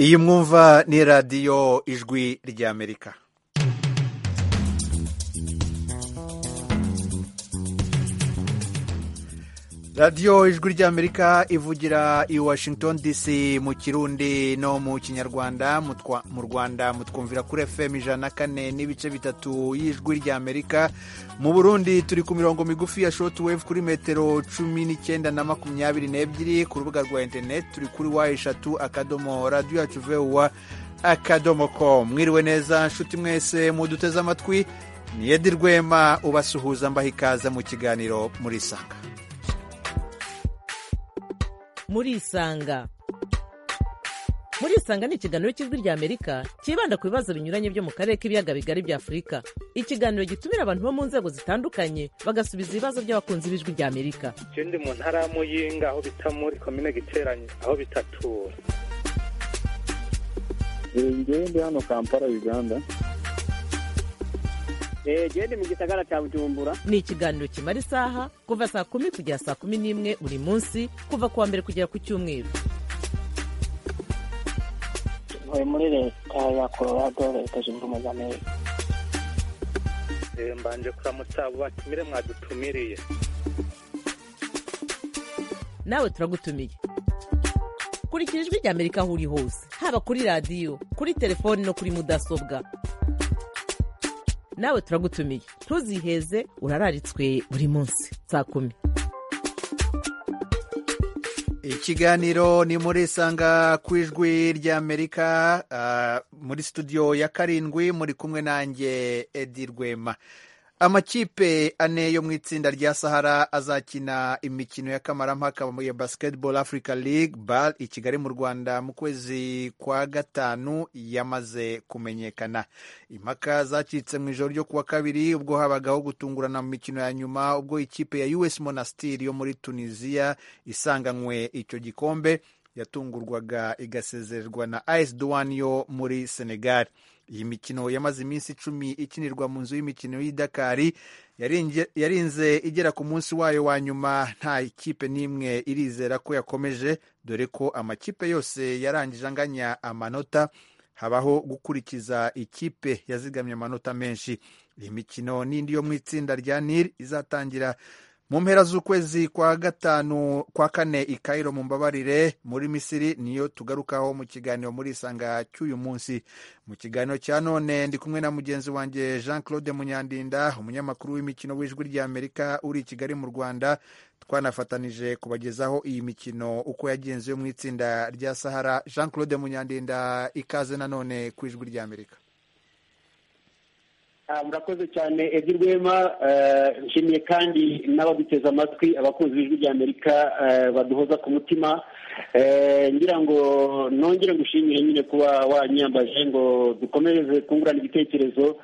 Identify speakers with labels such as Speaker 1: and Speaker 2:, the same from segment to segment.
Speaker 1: iyi mwumva ni radiyo ijwi ry'amerika radiyo ijwi ry'amerika ivugira i washington dc mu kirundi no mu kinyarwanda mu rwanda mutwumvira kuri fm ijana na kane n'ibice bitatu y'ijwi ry'amerika mu burundi turi ku mirongo migufi ya shoti wevu kuri metero cumi n'icyenda na makumyabiri n'ebyiri ku rubuga rwa interineti turi kuri wa eshatu akadomo radiyo yacu vuba akadomo ko mwiriwe neza nshuti mwese muduteze amatwi ni edi rwema ubasuhuza mbaha ikaze mu kiganiro muri sanga
Speaker 2: murisanga murisanga ni ikiganiro cy'ijwi ry'amerika cyibanda ku bibazo binyuranye byo mu karere k'ibiyaga bigari bya afurika ikiganiro gitumira abantu bo mu nzego zitandukanye bagasubiza ibibazo by'abakunzi b'ijwi ry'amerika
Speaker 3: ikindi mu ntara ya muyinga aho bita muri komine giteranye aho bitatura
Speaker 4: ngende hano kampala uganda
Speaker 5: genda mu gisagara cya bujumbura
Speaker 2: ni ikiganiro kimara isaha kuva saa kumi kugera saa kumi n'imwe buri munsi kuva ku wa mbere kugera ku cyumweru
Speaker 6: tuvuye muri leta ya colorado leta zunze ubumwe za amerika
Speaker 3: mbanje kuramutsa abo batumire mwadutumiriye
Speaker 2: nawe turagutumiye kurikira ijwi rya amerika aho uri hose haba kuri radiyo kuri telefoni no kuri mudasobwa nawe turagutumiye ntuziheze urararitswe buri munsi saa kumi
Speaker 1: ikiganiro ni muri sanga ku ijwi ry'amerika muri studio ya karindwi muri kumwe nanjye edi rwema amakipe ane yo mu itsinda rya sahara azakina imikino y'akamarampaka ya basketball africa league bal i kigali mu rwanda mu kwezi kwa gatanu yamaze kumenyekana impaka zacitse mu ijoro ryo kuwa kabiri ubwo habagaho gutungurana mu mikino ya nyuma ubwo ikipe ya us monastir yo muri tunisiya isanganywe icyo gikombe yatungurwaga igasezererwa na as duwani yo muri senegal iyi mikino yamaze iminsi icumi ikinirwa mu nzu y'imikino y'i dakari yarinze igera ku munsi wayo wa nyuma nta ikipe n'imwe irizera ko yakomeje dore ko amakipe yose yarangije anganya amanota habaho gukurikiza ikipe yazigamye amanota menshi iyi mikino n'indi yo mu itsinda rya nil izatangira mu mpera z'ukwezi kwa gatanu kwa kane i Cairo mu mbabarire muri misiri niyo tugarukaho mu kiganiro muri isanga cy'uyu munsi mu kiganiro cya none ndi kumwe na mugenzi wanjye jean claude munyandinda umunyamakuru w'imikino w'ijwi ry'amerika uri i kigali mu rwanda twanafatanije kubagezaho iyi mikino uko yagenzuye mu itsinda rya sahara jean claude munyandinda ikaze nanone ku ijwi ry'amerika
Speaker 5: murakoze cyane edi rwema nshimiye kandi n'abaduteze amatwi abakunzi b'ijwi ry'amerika baduhoza ku mutima ngira ngo nongere gushimire nyine kuba wanyambaje ngo dukomereze kungurana ibitekerezo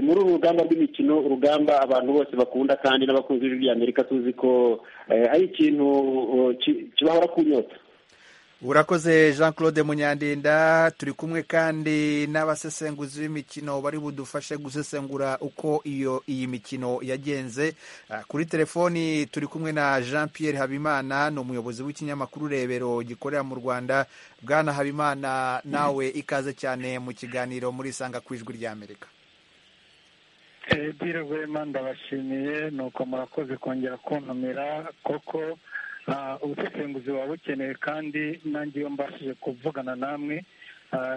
Speaker 5: muri uru rugamba rw'imikino urugamba abantu bose bakunda kandi n'abakunzi b'ijwi ry'amerika tuzi ko ari ikintu kibahora ku nyota
Speaker 1: urakoze jean claude munyandinda turi kumwe kandi n'abasesenguzi b'imikino bari budufashe gusesengura uko iyo iyi mikino yagenze kuri telefoni turi kumwe na jean pierre habimana ni umuyobozi w'ikinyamakuru rebero gikorera mu rwanda bwana habimana nawe ikaze cyane mu kiganiro muri isanga ku ijwi ry'amerika
Speaker 7: ebyiri rwema ndabashimiye ni uko murakoze kongera kuntumira koko ubusesenguzi buba bukeneye kandi nanjye iyo mbashije kuvugana namwe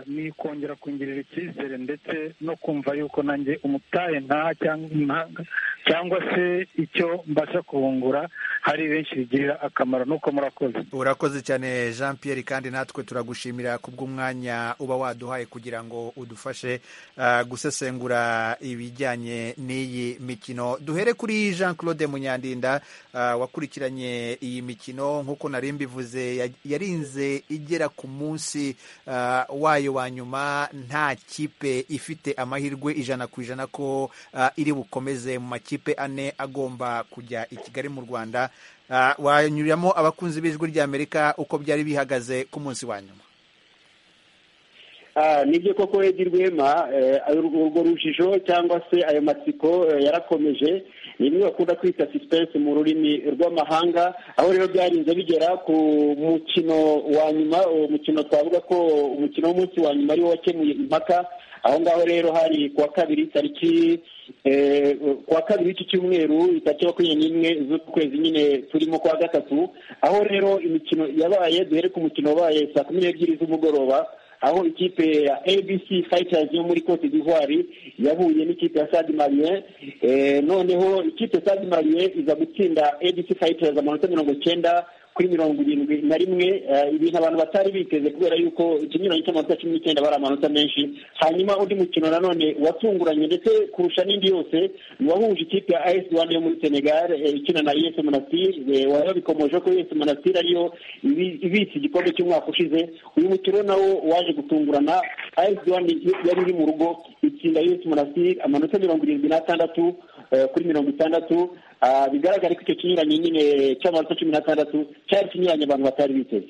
Speaker 7: ni kongera kungirira icyizere ndetse no kumva yuko nanjye umutaye nta cyangwa se icyo mbasha kubungura hari benshi bigirira akamaro nuko murakoze
Speaker 1: urakoze cyane jean Pierre kandi natwe turagushimira kubw'umwanya uba waduhaye kugira ngo udufashe gusesengura ibijyanye n'iyi mikino duhere kuri jean claude munyandinda wakurikiranye iyi mikino nk'uko nari mbivuze yarinze igera ku munsi wayo wa nyuma nta kipe ifite amahirwe ijana ku ijana ko iri bukomeze mu makipe ane agomba kujya i kigali mu rwanda wanyuramo abakunzi b'ijwi ry'amerika uko byari bihagaze ku munsi wa nyuma
Speaker 5: nibyo koko rwema urwo rujijo cyangwa se ayo matsiko yarakomeje ni imwe bakunda kwita suspense mu rurimi rw'amahanga aho rero byarinze bigera ku mukino wa nyuma uwo mukino twavuga ko umukino w'umunsi wa nyuma ariwo wakemuye impaka aho ngaho rero hari ku wa kabiri tariki ku wa kabiri w'iki cyumweru itariki makumyabiri n'imwe z'ukwezi nyine turimo kwa gatatu aho rero imikino yabaye duhere ku mukino wabaye saa kumi n'ebyiri z'umugoroba aho ikipe ya abc fighters yo muri cote d'ivoire yahuye n'ikipe ya sadi marien noneho ikipe sadi marien iza gutsinda abc fighters amanota mirongo icyenda kuri mirongo irindwi na rimwe ibintu abantu batari biteze kubera yuko ikinyuranyo cy'amanota cumi n'icyenda bari amanota menshi hanyuma undi mukino nanone watunguranye ndetse kurusha n'indi yose wahuje ikipe ya as rwanda yo muri senegal ikina na us monastir wabikomoje ko us monastir ariyo ibitse igikombe cy'umwaka ushize uyu mukino nawo waje gutungurana as rwanda yari iri mu rugo itsinda us monastir amanota mirongo irindwi n'atandatu kuri mirongo itandatu bigaragara ko icyo kinyuranye nyine cy'amanota cumi n'atandatu cyari ikinyuranye abantu batari biteze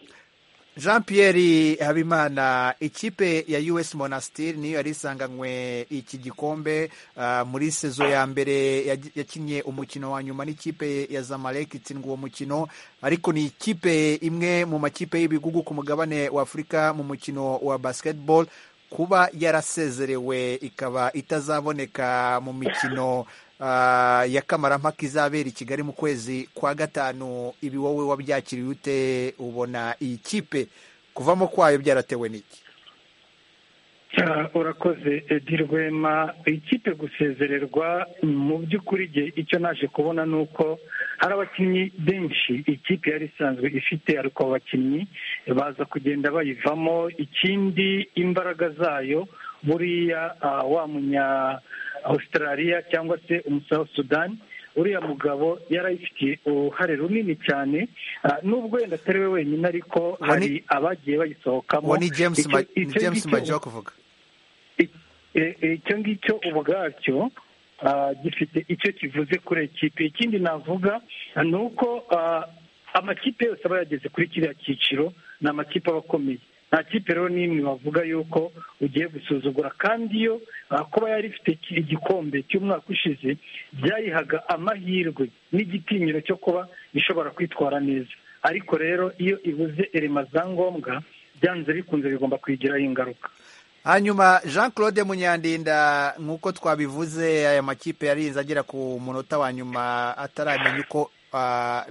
Speaker 1: jean pierre habimana ikipe ya us monastir niyo yari isanganywe iki gikombe muri sezo ya mbere yakinnye umukino wa nyuma n'ikipe ya zamalek itsindwa uwo mukino ariko ni ikipe imwe mu makipe y'ibigugu ku mugabane wa afurika mu mukino wa basketball kuba yarasezerewe ikaba itazaboneka mu mikino ya kamarampaka izabera i kigali mu kwezi kwa gatanu ibi wowe wabyakiriye ute ubona iyi kipe kuvamo kwayo byaratewe n'iki
Speaker 7: urakoze edi rwema ikipe gusezererwa mu by'ukuri icyo naje kubona ni uko hari abakinnyi benshi ikipe yari isanzwe ifite ariko abakinnyi baza kugenda bayivamo ikindi imbaraga zayo buriya wa munya australia cyangwa se umusouth sudan uriya mugabo yarayifitiye uruhare runini cyane nubwo wenda atari we wenyine ariko hari abagiye bayisohokamo
Speaker 1: ni james majya kuvuga
Speaker 7: icyo ngicyo ubwacyo gifite icyo kivuze kuri ekipi ikindi navuga ni uko amakipe yose aba yageze kuri kiriya cyiciro ni amakipe aba akomeye nta kipe rero n'imwe bavuga yuko ugiye gusuzugura kandi iyo kuba yari ifite igikombe cy'umwaka ushize byayihaga amahirwe n'igitinyiro cyo kuba ishobora kwitwara neza ariko rero iyo ibuze erema za ngombwa byanze bikunze bigomba kwigiraho ingaruka
Speaker 1: hanyuma jean claude munyandinda nk'uko twabivuze aya makipe yarinze agera ku munota wa nyuma ataramenya uko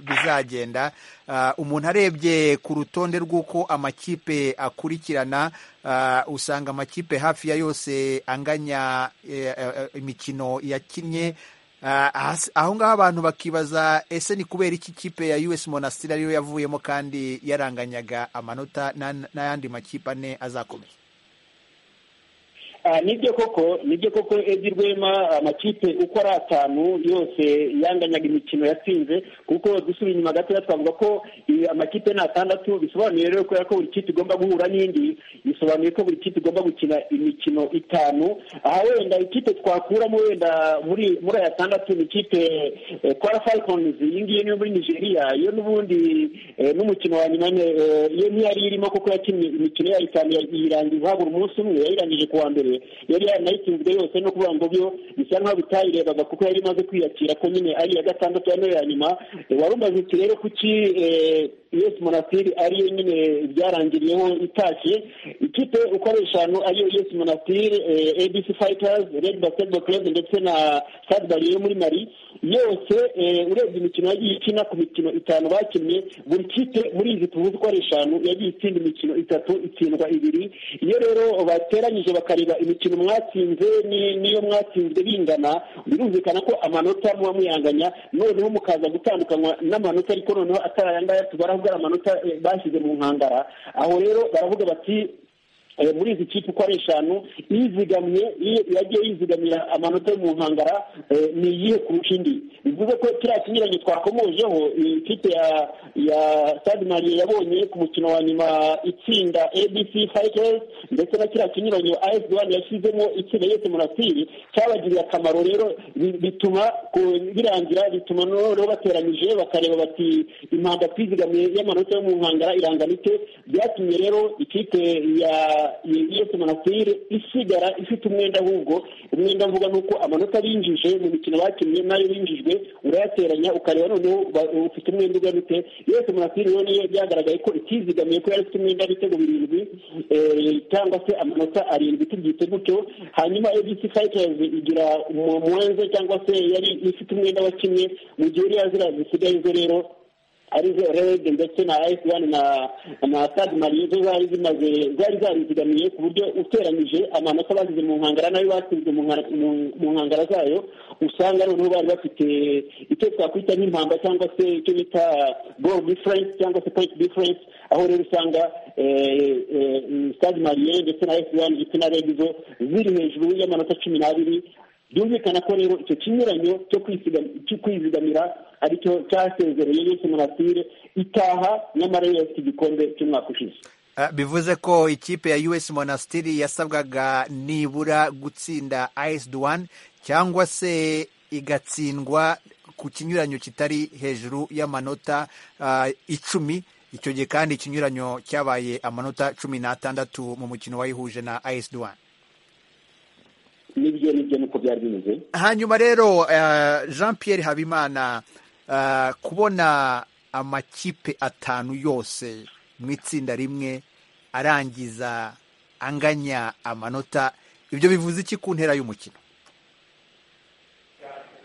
Speaker 1: bizagenda umuntu arebye ku rutonde rw'uko amakipe akurikirana usanga amakipe hafi ya yose anganya imikino yakinnye aho ngaho abantu bakibaza ese ni kubera iki kipe ya us monasitiri ariyo yavuyemo kandi yaranganyaga amanota n'ayandi makipe ane azakomeye
Speaker 5: nibyo koko nibyo koko edi rwema amakipe uko ari atanu yose yanganyaga imikino yatsinze kuko dusubiye inyuma gatoya twavuga ko amakipe ni atandatu bisobanuye rero kubera ko buri kipe igomba guhura n'indi bisobanuye ko buri kipe igomba gukina imikino itanu aha wenda ikipe twakuramo wenda muri muri aya atandatu ni ikipe kwara falcons iyi ngiyi niyo muri nigeria yo n'ubundi n'umukino wa nyuma yo ntiyari irimo kuko yakinnye imikino yayo itanu iyirangiza habura umunsi umwe yayirangije ku wa mbere yari yanayitsinzwe yose no kuvuga ngo byo bisa nk'aho bitayirebaga kuko yari imaze kwiyakira ko nyine ari iya gatandatu ya ya nyuma wari umaze uti rero kuki us monasitiri ariyo nyine byarangiriyeho itashye ikipe uko ari eshanu ariyo us monasitiri abc fighters red basketball club ndetse na stade bariye yo muri mari yose urebye imikino yagiye ikina ku mikino itanu bakinnye buri kipe muri izi tuvuze uko ari eshanu yagiye itsinda imikino itatu itsindwa ibiri iyo rero bateranyije bakareba imikino mwatsinze n'iyo mwatsinzwe bingana birumvikana ko amanota muba muyanganya noneho mukaza gutandukanywa n'amanota ariko noneho atari aya ngaya tubaraho ari amanota bashyize mu nkangara aho rero baravuga bati muri izi kipe uko ari eshanu izigamye yagiye yizigamira amanota yo mu nkangara ni iyihe kurusha indi bivuze ko kiriya kinyuranye twakomojeho ikipe ya ya stade mariye yabonye ku mukino wa nyuma itsinda abc fighters ndetse na kiriya kinyuranye as one yashyizemo itsinda yose murasiri cyabagiriye akamaro rero bituma birangira bituma noneho bateranyije bakareba bati impanda twizigamiye y'amanota yo mu nkangara irangana ite byatumye rero ikipe ya iyo semanatire isigara ifite umwenda ahubwo umwenda mvuga ni uko amanota binjije mu mikino bakinnye n'ayo binjijwe urayateranya ukareba noneho ba- ufite umwenda ungana ute iyo semanatire rero niyo byagaragaye ko itizigamiye ko yari ifite umwenda w'ibitego birindwi eh, cyangwa se amanota arindwi tubyite gutyo hanyuma abc fighters igira umu- muwenze cyangwa se yari ifite umwenda wa kimwe mu gihe uriya ziriya zisigaye zo rero arizo red ndetse na as one na na stade marie zo zari zimaze zari zarizigamiye ku buryo uteranyije amanota basize mu nkangara nayo batsinzwe mu nkara- mu- mu nkangara zayo usanga noneho bari bafite icyo twakwita nk'impamba cyangwa se icyo bita goal difference cyangwa se point difference aho rero usanga eh, eh, stade marie ndetse na as one ndetse na red zo ziri hejuru y'amanota cumi n'abiri byumvikana ko rero icyo kinyuranyo cyo kwisiga- cyo kwizigamira aricyo cyasezereye yesu munasire itaha nyamara yo yafite igikombe cy'umwaka ushize
Speaker 1: Ah, bivuze ko ikipe ya us monastiri yasabwaga nibura gutsinda is duwan cyangwa se igatsindwa ku kinyuranyo kitari hejuru y'amanota ah, icumi icyo gihe kandi ikinyuranyo cyabaye amanota cumi n'atandatu mu mukino wayihuje na is duwan
Speaker 5: nibyo nibyo nuko byari bimeze
Speaker 1: hanyuma rero eh, jean pierre habimana eh, kubona amakipe atanu yose mu itsinda rimwe arangiza anganya amanota ibyo bivuze iki ku ntera y'umukino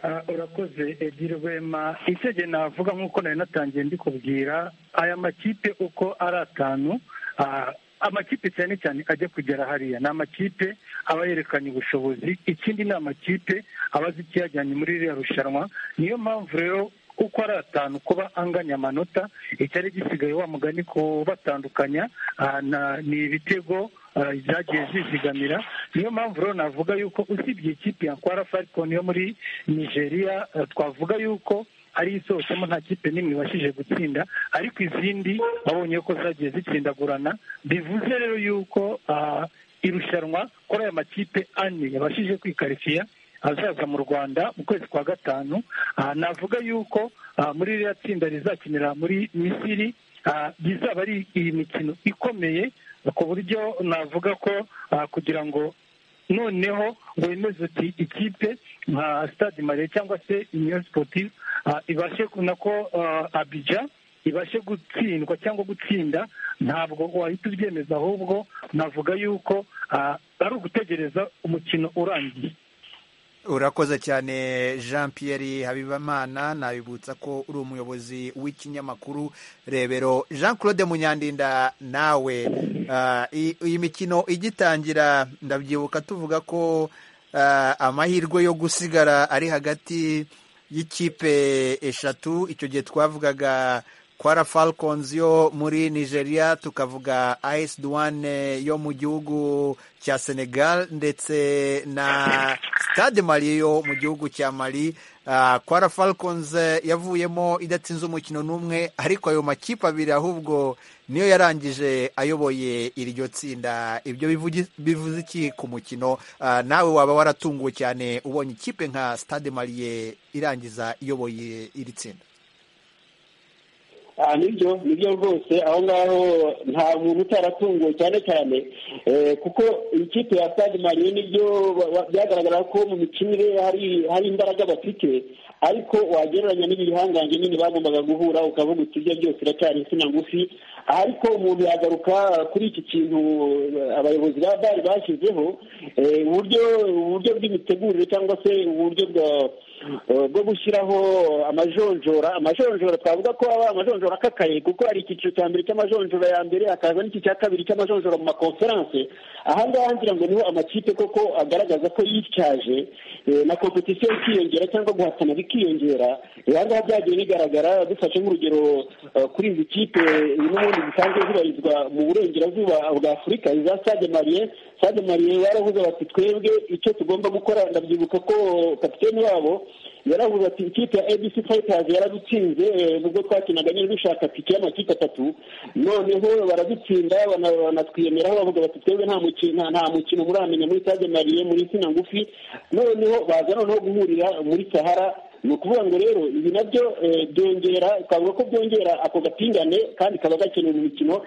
Speaker 7: Ah, urakoze ebyiri rwema isege navuga nk'uko nari natangiye mbikubwira aya makipe uko ari atanu ah, amakipe cyane cyane ajya kugera hariya ni amakipe aba yerekanye ubushobozi ikindi ni amakipe aba azi ikiyajyanye muri ririya rushanwa niyo mpamvu rero uko ari atanu kuba anganya amanota icyari gisigaye wa mugani kubatandukanya ah, na- ni ibitego ah, byagiye zizigamira niyo mpamvu rero navuga yuko usibye ikipe ya kwara falcon yo muri nigeria ah, twavuga yuko ari isohotsemo nta kipe n'imwe ibashije gutsinda ariko izindi babonye ko zagiye zitsindagurana bivuze rero yuko ah, irushanwa kuri aya makipe ane yabashije kwikarifiya azaza mu rwanda mu kwezi kwa gatanu Ah, navuga yuko ah, muri ririya tsinda rizakinira muri misiri ah, rizaba ari iyi mikino ikomeye ku buryo navuga ko ah, kugira ngo noneho wemeze uti ikipe nka stade mariya cyangwa se union sportive ah, ibashe kubona ko ah, abidja ibashe gutsindwa cyangwa gutsinda ntabwo wahita ubyemeza ahubwo navuga yuko ah, ari ugutegereza umukino urangiye
Speaker 1: urakoze cyane jean pierre habibamana nabibutsa ko uri umuyobozi w'ikinyamakuru rebero jean claude munyandinda nawe ah, i- iyi mikino igitangira ndabyibuka tuvuga ko ah, amahirwe yo gusigara ari hagati y'ikipe eshatu icyo gihe twavugaga kwara falcons yo muri nigeria tukavuga is duwane yo mu gihugu cya senegal ndetse na stade mali yo mu gihugu cya mali Ah, kwara falcons eh, yavuyemo idatsinze umukino n'umwe ariko ayo makipe abiri ahubwo niyo yarangije ayoboye iryo tsinda ibyo bivugi- bivuze iki ku mukino Ah, nawe waba waratunguwe cyane ubonye ikipe nka stade maliye irangiza iyoboye iri tsinda
Speaker 5: aha nibyo nibyo rwose aho ngaho nta muntu utaratunguwe cyane cyane eh, kuko ikipe ya stade mariye nibyo ba- ba- byagaragara ko mu mikinire hari hari imbaraga bafite ariko wagereranya n'ibihangange nyine bagombaga guhura ukavuga uti ibyo byose iracyari insina ngufi ariko umuntu yagaruka kuri iki kintu eh, abayobozi ba bari bashyizeho eh, uburyo uburyo bw'imitegurire cyangwa se uburyo bwa Eh, bwo gushyiraho amajonjora amajonjora twavuga ko aba amajonjora akakaye kuko hari icyiciro cya mbere cy'amajonjora ya mbere hakaza n'iki cya kabiri cy'amajonjora mu makonferanse aha ngaha ngira ngo niho amakipe koko agaragaza ko yityaje eh, na kompetisiyo ikiyongera cyangwa guhatana bikiyongera eh, aha ngaha byagiye bigaragara dufashe nk'urugero eh, kuri izi kipe eh, n'ubundi zisanzwe zibarizwa mu burengerazuba bwa afurika iza sade mariye sade mariye baravuze bati twebwe icyo tugomba gukora ndabyibuka ko kapiteni wabo yaravuze ati ikipe ya abc fighters yaradutsinze eh, ubwo twakinaga nyine dushaka tike y'amakipe atatu noneho baradutsinda bana- banatwiyemeraho bavuga bati twebwe nta mukino nta- nta mukino muramenya muri stade mariye muri insina ngufi noneho baza noneho guhurira muri sahara ni ukuvuga ngo rero ibi nabyo byongera twavuga ko byongera ako gapingane kandi kaba gakenewe mu mikino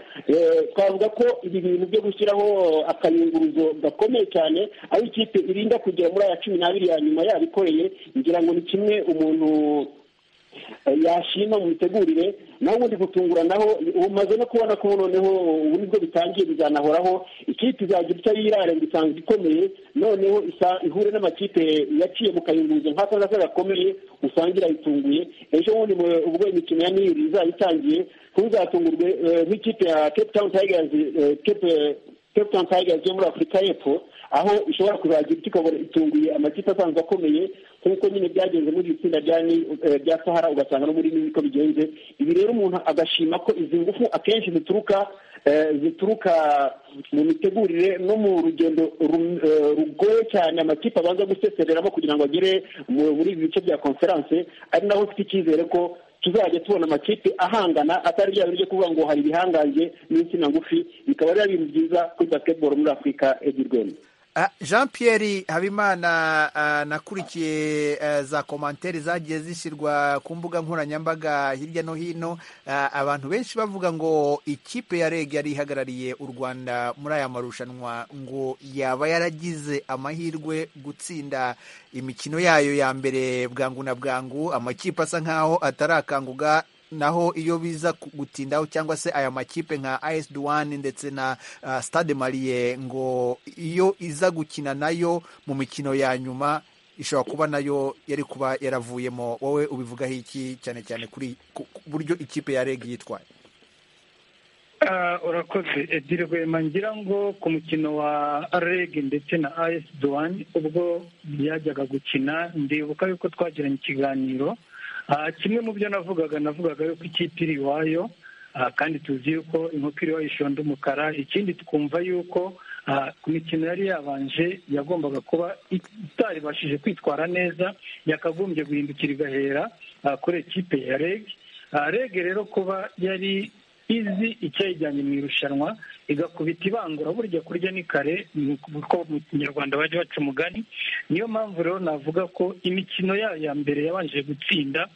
Speaker 5: twavuga ko ibi bintu byo gushyiraho akayunguruzo gakomeye cyane aho ikipe irinda kugera muri aya cumi n'abiri ya nyuma yabikoreye ngira ngo ni kimwe umuntu yashima mu mitegurire nawe ubundi gutunguranaho umaze no kubona ko noneho ubu nibwo bitangiye bizanahoraho ikipe izagira icyo yirare ngo isanzwe ikomeye noneho ihure n'amakipe yaciye mu kayunguruzo nk'ako ngako gakomeye usanga irayitunguye ejo bundi ubwo imikino ya niri izaba itangiye ntuzatungurwe nk'ikipe ya cape town tigers cape town tigers yo muri afurika y'epfo aho ishobora kuzagira icyo ikabona itunguye amakipe asanzwe akomeye nk'uko nyine byagenze muri iri tsinda rya sahara ugasanga no muri niko bigenze ibi rero umuntu agashima ko izi ngufu akenshi zituruka zituruka mu mitegurire no mu rugendo rugoye cyane amakipe abanza gusesereramo kugira ngo agere muri ibi bice bya konferanse ari naho ufite icyizere ko tuzajya tubona amakipe ahangana atari rya biryo kuvuga ngo hari ibihangange n'insina ngufi bikaba ari ibintu byiza kuri basketball muri afurika egirwemo
Speaker 1: jean pierre habimana nakurikiye za komantere zagiye zishyirwa ku mbuga nkoranyambaga hirya no hino abantu benshi bavuga ngo ikipe ya reg yari ihagarariye u rwanda muri aya marushanwa ngo yaba yaragize amahirwe gutsinda imikino yayo ya mbere bwangu na bwangu amakipe asa nk'aho atarakanguga naho iyo biza gutindaho cyangwa se aya makipe nka as duwani ndetse na stade mariye ngo iyo iza gukina nayo mu mikino ya nyuma ishobora kuba nayo yari kuba yaravuyemo wowe ubivugaho iki cyane cyane kuri buryo ikipe ya reg yitwaye
Speaker 7: urakoze ebyiri rwema ngira ngo ku mukino wa reg ndetse na as duwani ubwo byajyaga gukina ndibuka yuko twagiranye ikiganiro kimwe mu byo navugaga navugaga yuko ikipe iri iwayo kandi tuzi yuko inkoko iri iwayo ishonda umukara ikindi twumva yuko ku mikino yari yabanje yagombaga kuba itaribashije kwitwara neza yakagombye guhindukira igahera kuri ekipe ya reg reg rero kuba yari izi icyayijyanye mu irushanwa igakubita ibangura burya kurya ni kare kuko mu kinyarwanda bajya baca umugani niyo mpamvu rero navuga ko imikino yayo ya mbere yabanje gutsinda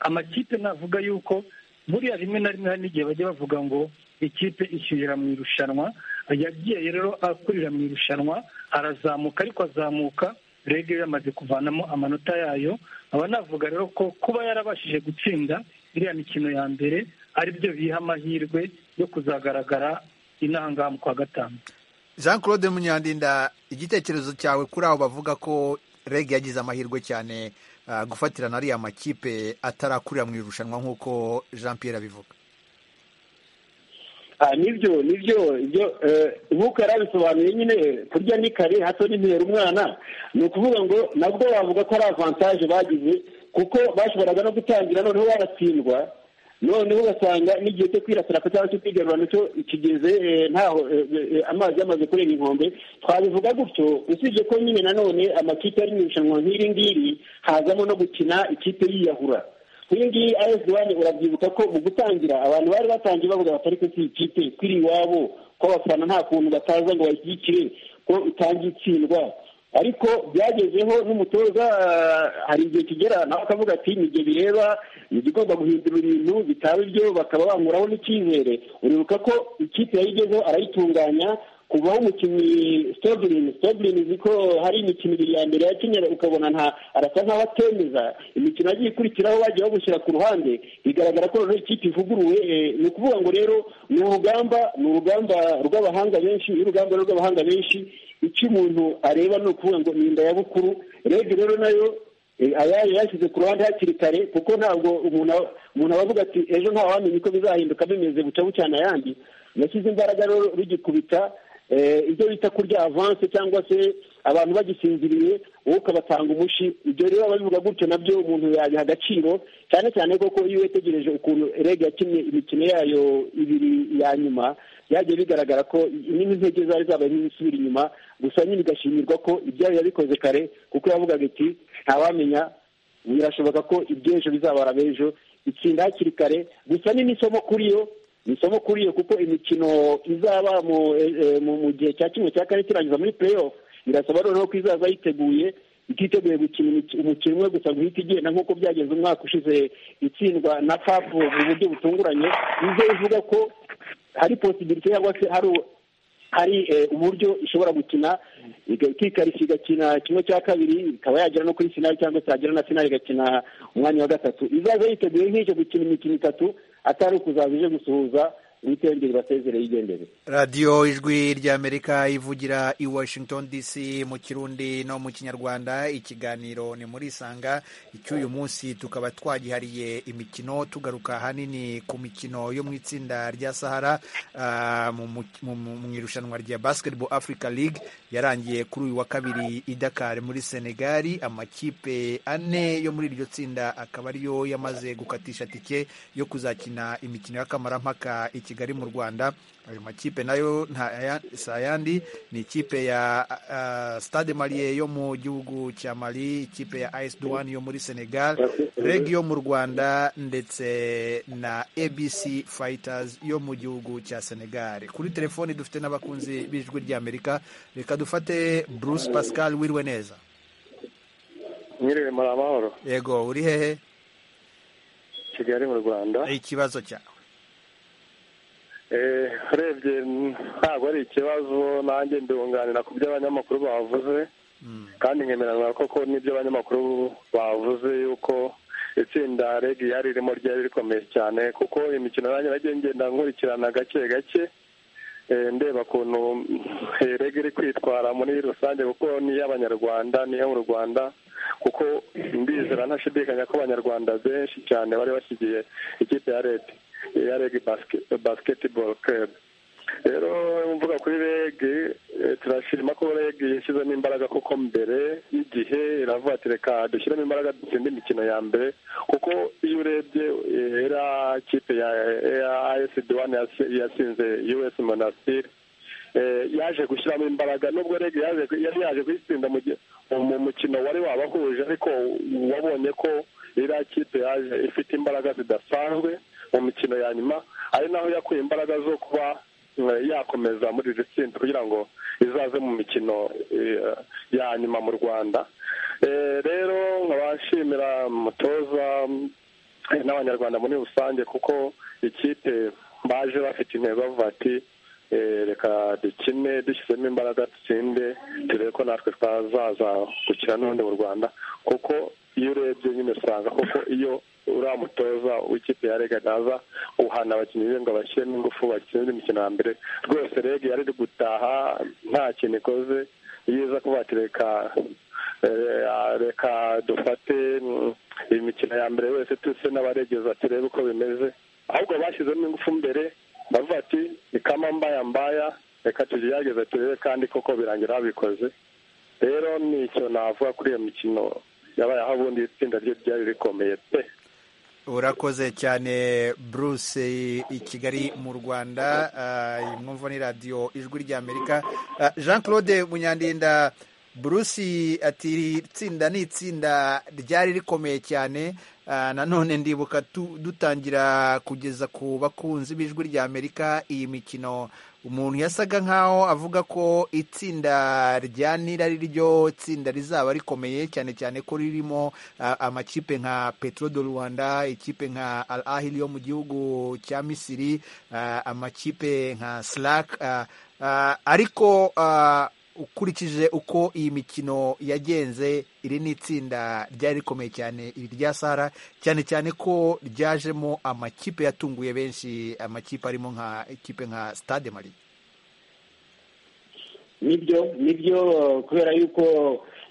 Speaker 7: amakipe navuga yuko buriya rimwe na rimwe hari n'igihe bajya bavuga ngo ikipe ishyirira mu irushanwa yagiye rero akurira mu irushanwa arazamuka ariko azamuka rege yamaze kuvanamo amanota yayo aba navuga rero ko kuba yarabashije gutsinda iriya mikino ya mbere aribyo biha amahirwe yo kuzagaragara inahangaha mu kwa gatanu
Speaker 1: jean claude munyandinda igitekerezo cyawe kuri abo bavuga ko reg yagize amahirwe cyane gufatirana ariya makipe atarakurira mu irushanwa nk'uko jean Pierre abivuga
Speaker 5: nibyo nibyo nk'uko yari abisobanuye nyine kurya ni kare hato n'intera umwana ni ukuvuga ngo nabwo bavuga ko ari avantaje bagize kuko bashoboraga no gutangira noneho baratsindwa noneho ugasanga n'igihe cyo kwirasira cyangwa cyo kwigarura nacyo kigeze ntaho amazi yamaze kurenga inkombe twabivuga gutyo usibye ko nyine nanone amakipe ari mu irushanwa nk'iri ngiri hazamo no gukina ikipe yiyahura nk'iyi ngiyi ayesi wani urabyibuka ko mu gutangira abantu bari batangiye bavuga batari ko si ikipe kuri iwabo ko abafana nta kuntu bataza ngo bayishyigikire ko itangiye itsindwa ariko byagezeho n'umutoza hari igihe kigera nawe akavuga ati ni igihe bireba igomba guhindura ibintu bitaba ibyo bakaba bamuraho n'icyizere uribuka ko ikipe yayigezeho arayitunganya kuvaho umukinnyi sitoburini sitoburini uzi ko hari imikino ibiri ya mbere yakinnye ukabona nta arasa nk'aho atemeza imikino yagiye ikurikiraho bagiye bamushyira ku ruhande bigaragara ko noneho ikipe ivuguruwe ni ukuvuga ngo rero ni urugamba ni urugamba rw'abahanga benshi urugamba rw'abahanga benshi icyo umuntu areba ni ukuvuga ngo ni inda ya bukuru rege rero nayo ayayo yashyize ku ruhande hakiri kare kuko ntabwo umuntu aba avuga ati ejo nta wamenya ko bizahinduka bimeze buca bucyana ayandi yashyize imbaraga rero rugikubita ibyo bita kurya avanse cyangwa se abantu bagisinziriye wowe ukabatanga umushi ibyo rero ababivuga gutyo nabyo umuntu yabiha agaciro cyane cyane koko iyo witegereje ukuntu rege yakinnye imikino yayo ibiri ya nyuma byagiye bigaragara ko n'intege zari zabaye n'izisubira inyuma gusa nyine igashimirwa ko ibyayo yabikoze kare kuko yavugaga iti ntawamenya birashoboka ko iby'ejo bizabara b'ejo itsinda hakiri kare gusa ni n'isomo kuri yo ni isomo kuri yo kuko imikino izaba mu gihe cya kimwe cya kane kirangiza muri play off irasaba noneho ko izaza yiteguye ititeguye gukina umukino umwe gusa guhita igenda nk'uko byagenze umwaka ushize itsindwa na kapu mu buryo butunguranye nizo ivuga ko hari posibirite cyangwa se hari hari uburyo ishobora gukina ikikarishya igakina kimwe cya kabiri ikaba yagera no kuri sinari cyangwa se yagera na sinari igakina umwanya wa gatatu izaza yiteguye nk'icyo gukina imikino itatu atari ukuzaza ije gusuhuza witengere ibasezereye igendere
Speaker 1: radiyo ijwi ry'amerika ivugira i washington dc mu kirundi no mu kinyarwanda ikiganiro ni muri isanga icy'uyu munsi tukaba twagihariye imikino tugaruka ahanini ku mikino yo mu itsinda rya sahara ah, mu- mu mu irushanwa rya basketball africa league yarangiye kuri uyu wa kabiri i dakar muri senegali amakipe ane yo muri iryo tsinda akaba ariyo yamaze gukatisha tike yo kuzakina imikino y'akamarampaka i kigali mu rwanda ayo makipe nayo nta aya- si ayandi ni ikipe ya ah, stade marie yo mu gihugu cya mali ikipe ya as duwani yo muri senegal reg yo mu rwanda ndetse na abc fighters yo mu gihugu cya senegal kuri telefoni dufite n'abakunzi b'ijwi ry'amerika reka dufate bruce pascal wiriwe neza
Speaker 6: mwiriwe muri amahoro
Speaker 1: yego uri hehe
Speaker 6: kigali mu rwanda
Speaker 1: ikibazo cyawe
Speaker 6: Eh, urebye ntabwo ari ikibazo nanjye ndunganira ku byo abanyamakuru bavuze kandi nkemeranya koko n'ibyo abanyamakuru bavuze yuko itsinda regi yari ririmo ryari rikomeye cyane kuko imikino nanjye nagiye ngenda nkurikirana gake gake Eh, ndeba ukuntu eh, rege iri kwitwara muri rusange kuko ni iy'abanyarwanda ni iyo mu rwanda kuko ndizera ntashidikanya ko abanyarwanda benshi cyane bari bashyigiye ikipe ya rege ya rege basket- basketball club rero mvuga kuri rege eh, turashima ko rege yashyizemo imbaraga kuko mbere y'igihe iravuga ati reka dushyiremo imbaraga dutsinde imikino ya mbere kuko iyo urebye eh, era kipe ya as duwani yatsinze us monastir eh, yaje gushyiramo imbaraga nubwo rege yaje ku- yari yaje kuyitsinda mu gihe- mu- mu mukino wari wabahuje ariko wabonye ko iriya kipe yaje ifite imbaraga zidasanzwe mu mikino ya nyuma ari naho yakuye imbaraga zo kuba eh, yakomeza muri iri tsinda kugira ngo izaze mu mikino eh, ya nyuma mu rwanda Eh, rero nkabashimira umutoza eh, n'abanyarwanda muri rusange kuko ikipe baje bafite intego bavuga ati eh, reka dukine dushyizemo imbaraga dutsinde turebe ko natwe twazaza gukina n'ubundi mu rwanda kuko iyo urebye nyine usanga kuko iyo uriya mutoza w'ikipe ya rega naza uhana abakinnyi be ngo bashyiremo ingufu bakine imikino ya mbere rwose rege yari iri gutaha nta kintu ikoze yiza kuba ati reka eh, ah, reka dufate mm, imikino ya mbere wese tuse n'abaregeza turebe uko bimeze ahubwo bashyizemo ingufu mbere bavuga ati ni kama mbaya mbaya reka tugerageze turebe kandi koko birangira babikoze rero ni icyo navuga kuri iyo mikino yabaye aho ubundi itsinda ryo ryari rikomeye pe
Speaker 1: urakoze cyane bruce i kigali mu rwanda Ah, iyi mwumva ni radiyo ijwi ry'amerika Ah, jean claude munyandinda bruce ati iri tsinda ni itsinda ryari rikomeye cyane Ah, nanone ndibuka tu- dutangira kugeza ku bakunzi b'ijwi ry'amerika iyi mikino umuntu yasaga nkaho avuga ko itsinda rya nira ari ryo tsinda rizaba rikomeye cyane cyane ko ririmo ah, amakipe nka petro do rwanda ikipe nka al ahili yo mu gihugu cya misiri ah, amakipe nka slack ah, ah, ariko ah, ukurikije uko iyi mikino yagenze iri ni itsinda ryari rikomeye cyane iri rya sara cyane cyane ko ryajemo amakipe yatunguye benshi amakipe arimo nka ikipe nka stade mari
Speaker 5: nibyo nibyo kubera yuko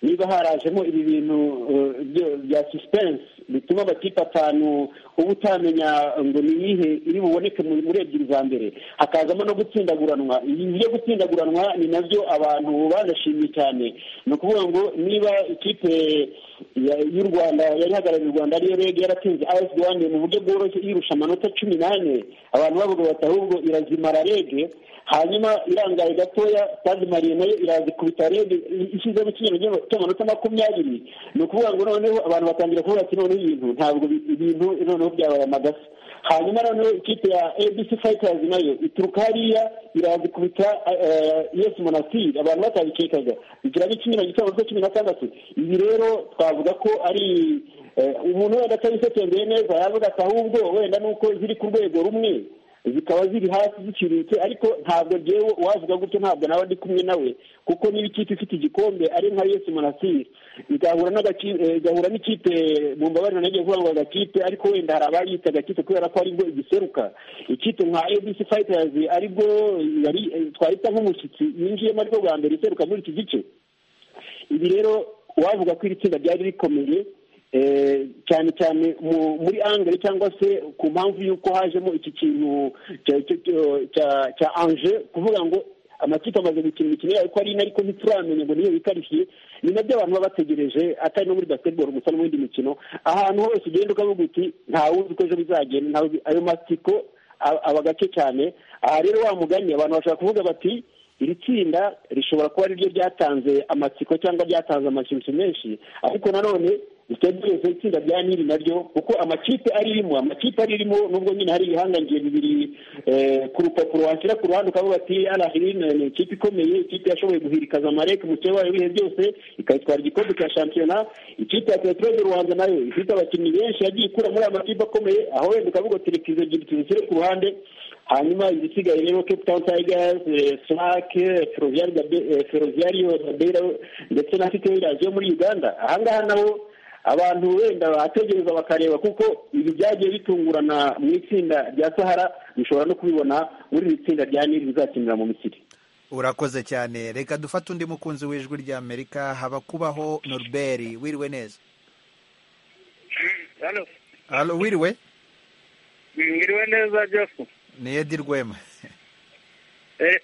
Speaker 5: niba harajemo ibi bintu eh, byo- bya suspense bituma amakipe atanu uba utamenya ngo ni iyihe iri buboneke mu- muri ebyiri za mbere hakazamo no gutsindaguranwa ibi byo gutsindaguranwa ni nabyo abantu banashimye cyane ni ukuvuga ngo niba ikipe ya- y'u rwanda yari ihagarariye u rwanda ariyo rege yaratsinze as rwanda mu buryo bworoshye yirusha amanota cumi n'ane abantu bavuga bati ahubwo irazimara rege hanyuma irangaye gatoya stade mariye nayo iraza ikubita rege ishyizemo ikinyarugenge cy'amanota makumyabiri ni ukuvuga ngo noneho abantu batangira kuvuga ati noneho ibintu ntabwo bi- ibintu noneho noneho byabaye amagasa hanyuma noneho ikipe ya abc fighters nayo ituruka hariya irazikubita yesi monastir abantu batabikekaga bigira n'icumi na gitabo zo cumi na gatandatu ibi rero twavuga ko ari umuntu wenda atabisesenguye neza yavuga ati ahubwo wenda ni uko ziri ku rwego rumwe zikaba ziri hasi ziciriritse ariko ntabwo ngewe uwavuga gutyo ntabwo nawe ndi kumwe nawe kuko niba ikipe ifite igikombe ari nka yesi monasiri igahura n'ikipe mu mbabarira nagiye kuvuga ngo agakipe ariko wenda hari abayita agakipe kubera ko aribwo igiseruka ikipe nka abc fighters aribwo twahita nk'umushyitsi yinjiyemo ariko bwa mbere iseruka muri iki gice ibi rero uwavuga ko iri tsinda ryari rikomeye cyane cyane muri angere cyangwa se ku mpamvu y'uko hajemo iki kintu cya anje kuvuga ngo amakipe amaze gukina imikino yayo ko ari ine ariko ntituramenya ngo niyo bikarishiye ni nabyo abantu baba bategereje atari no muri basiketiboro gusa no mu yindi mikino ahantu hose ugenda ukavuga uti ntawuzi uko ejo bizagenda ayo masiko aba gake cyane aha rero wa mugani abantu bashobora kuvuga bati iri tsinda rishobora kuba ariryo ryatanze amatsiko cyangwa ryatanze amashyushyu menshi ariko nanone riteguye itsinda rya niri naryo kuko amakipe aririmo amakipe aririmo nubwo nyine hari ibihangange bibiri ku rupapuro washyira ku ruhande ukavuga ati arahirine ni ikipe ikomeye ikipe yashoboye guhirikaza amareke umukire wayo ibihe byose ikayitwara igikombe cya shampiyona ikipe ya peteroli rwanda nayo ifite abakinnyi benshi yagiye ikura muri aya makipe akomeye aho wenda ukavuga ati reka izo ebyiri tuzishyire ku ruhande hanyuma igisigaye rero cape town tigers slake feroziyariyo dabera ndetse na fiteirazi yo muri uganda ahangaha nabo abantu wenda bategereza bakareba kuko ibi byagiye bitungurana mu itsinda rya sahara bishobora no kubibona muri iri tsinda rya niri bizakinira mu misiri
Speaker 1: urakoze cyane reka dufate undi mukunzi w'ijwi ry'amerika haba kubaho noruberi wiriwe neza hano wiriwe
Speaker 8: wiriwe neza jefu
Speaker 1: ni edi rwema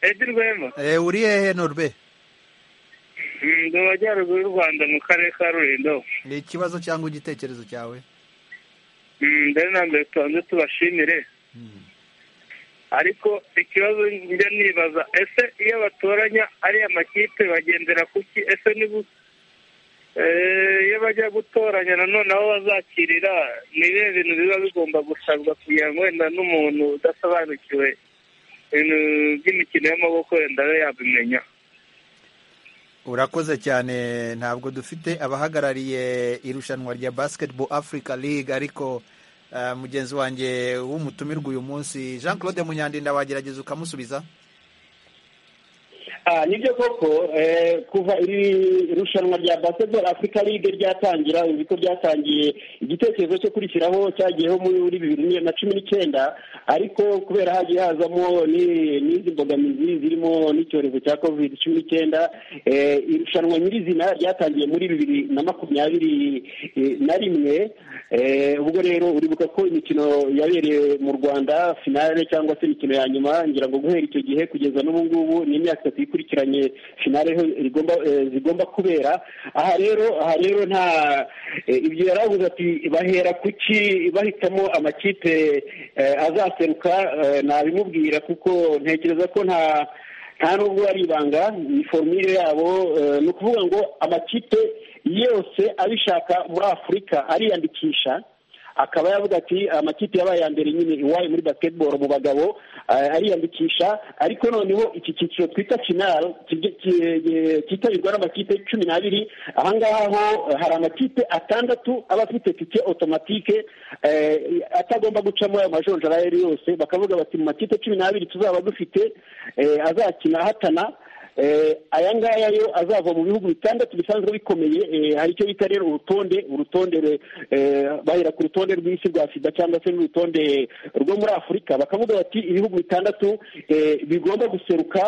Speaker 8: edi rwema
Speaker 1: uri hehe noruberi
Speaker 8: mu majyaruguru y'u rwanda mu karere ka rulindo
Speaker 1: ni ikibazo cyangwa igitekerezo cyawe
Speaker 8: mbere na mbere tubanze tubashimire ariko ikibazo njya nibaza ese iyo batoranya ariya makipe bagendera ku ki ese iyo bajya gutoranya nanone aho bazakirira ni ibihe bintu biba bigomba gusabwa kugira ngo wenda n'umuntu udasobanukiwe ibintu by'imikino y'amaboko wenda abe yabimenya
Speaker 1: urakoze cyane ntabwo dufite abahagarariye irushanwa rya basketball africa league ariko mugenzi wanjye w'umutumirwa uyu munsi jean claude munyandinda wagerageza ukamusubiza
Speaker 5: nibyo koko kuva iri rushanwa rya basketball africa league ryatangira uzi ko ryatangiye igitekerezo cyo kurishyiraho cyagiyeho muri bibiri na cumi n'icyenda ariko kubera hagiye hazamo n'izi mbogamizi zirimo n'icyorezo cya covid cumi n'icyenda irushanwa nyirizina ryatangiye muri bibiri na makumyabiri na rimwe ubwo rero uribuka ko imikino yabereye mu rwanda finale cyangwa se imikino ya nyuma ngira ngo guhera icyo gihe kugeza n'ubu ngubu ni imyaka itatu ikurikiranye finale zigomba kubera aha rero aha rero nta ibyo yari avuze ati bahera kuki bahitamo amakipe azaseruka nabimubwira kuko ntekereza ko nta nta nubwo ari ibanga ni forumire yabo ni ukuvuga ngo amakipe yose abishaka muri afurika ariyandikisha akaba yavuga ati amakipe yabaye ya mbere nyine iwayo muri basketball mu bagabo ariyandikisha ariko noneho iki cyiciro twita kinaro cyitabirwa n'amakipe cumi n'abiri ahangaha ho hari amakipe atandatu aba afite tike otomatike atagomba gucamo ayo majonjora ayo ari yose bakavuga bati mu makipe cumi n'abiri tuzaba dufite azakina ahatana aya ngaya yo azava mu bihugu bitandatu bisanzwe bikomeye hari icyo bita rero urutonde urutonde bahera ku rutonde rw'isi rwa sida cyangwa se n'urutonde rwo muri afurika bakavuga bati ibihugu bitandatu bigomba guseruka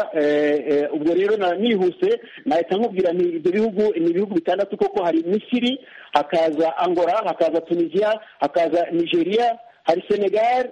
Speaker 5: ubwo rero nihuse nahita nkubwira nti ibyo bihugu ni ibihugu bitandatu koko hari misiri hakaza angora hakaza tunisiya hakaza nigeria hari senegal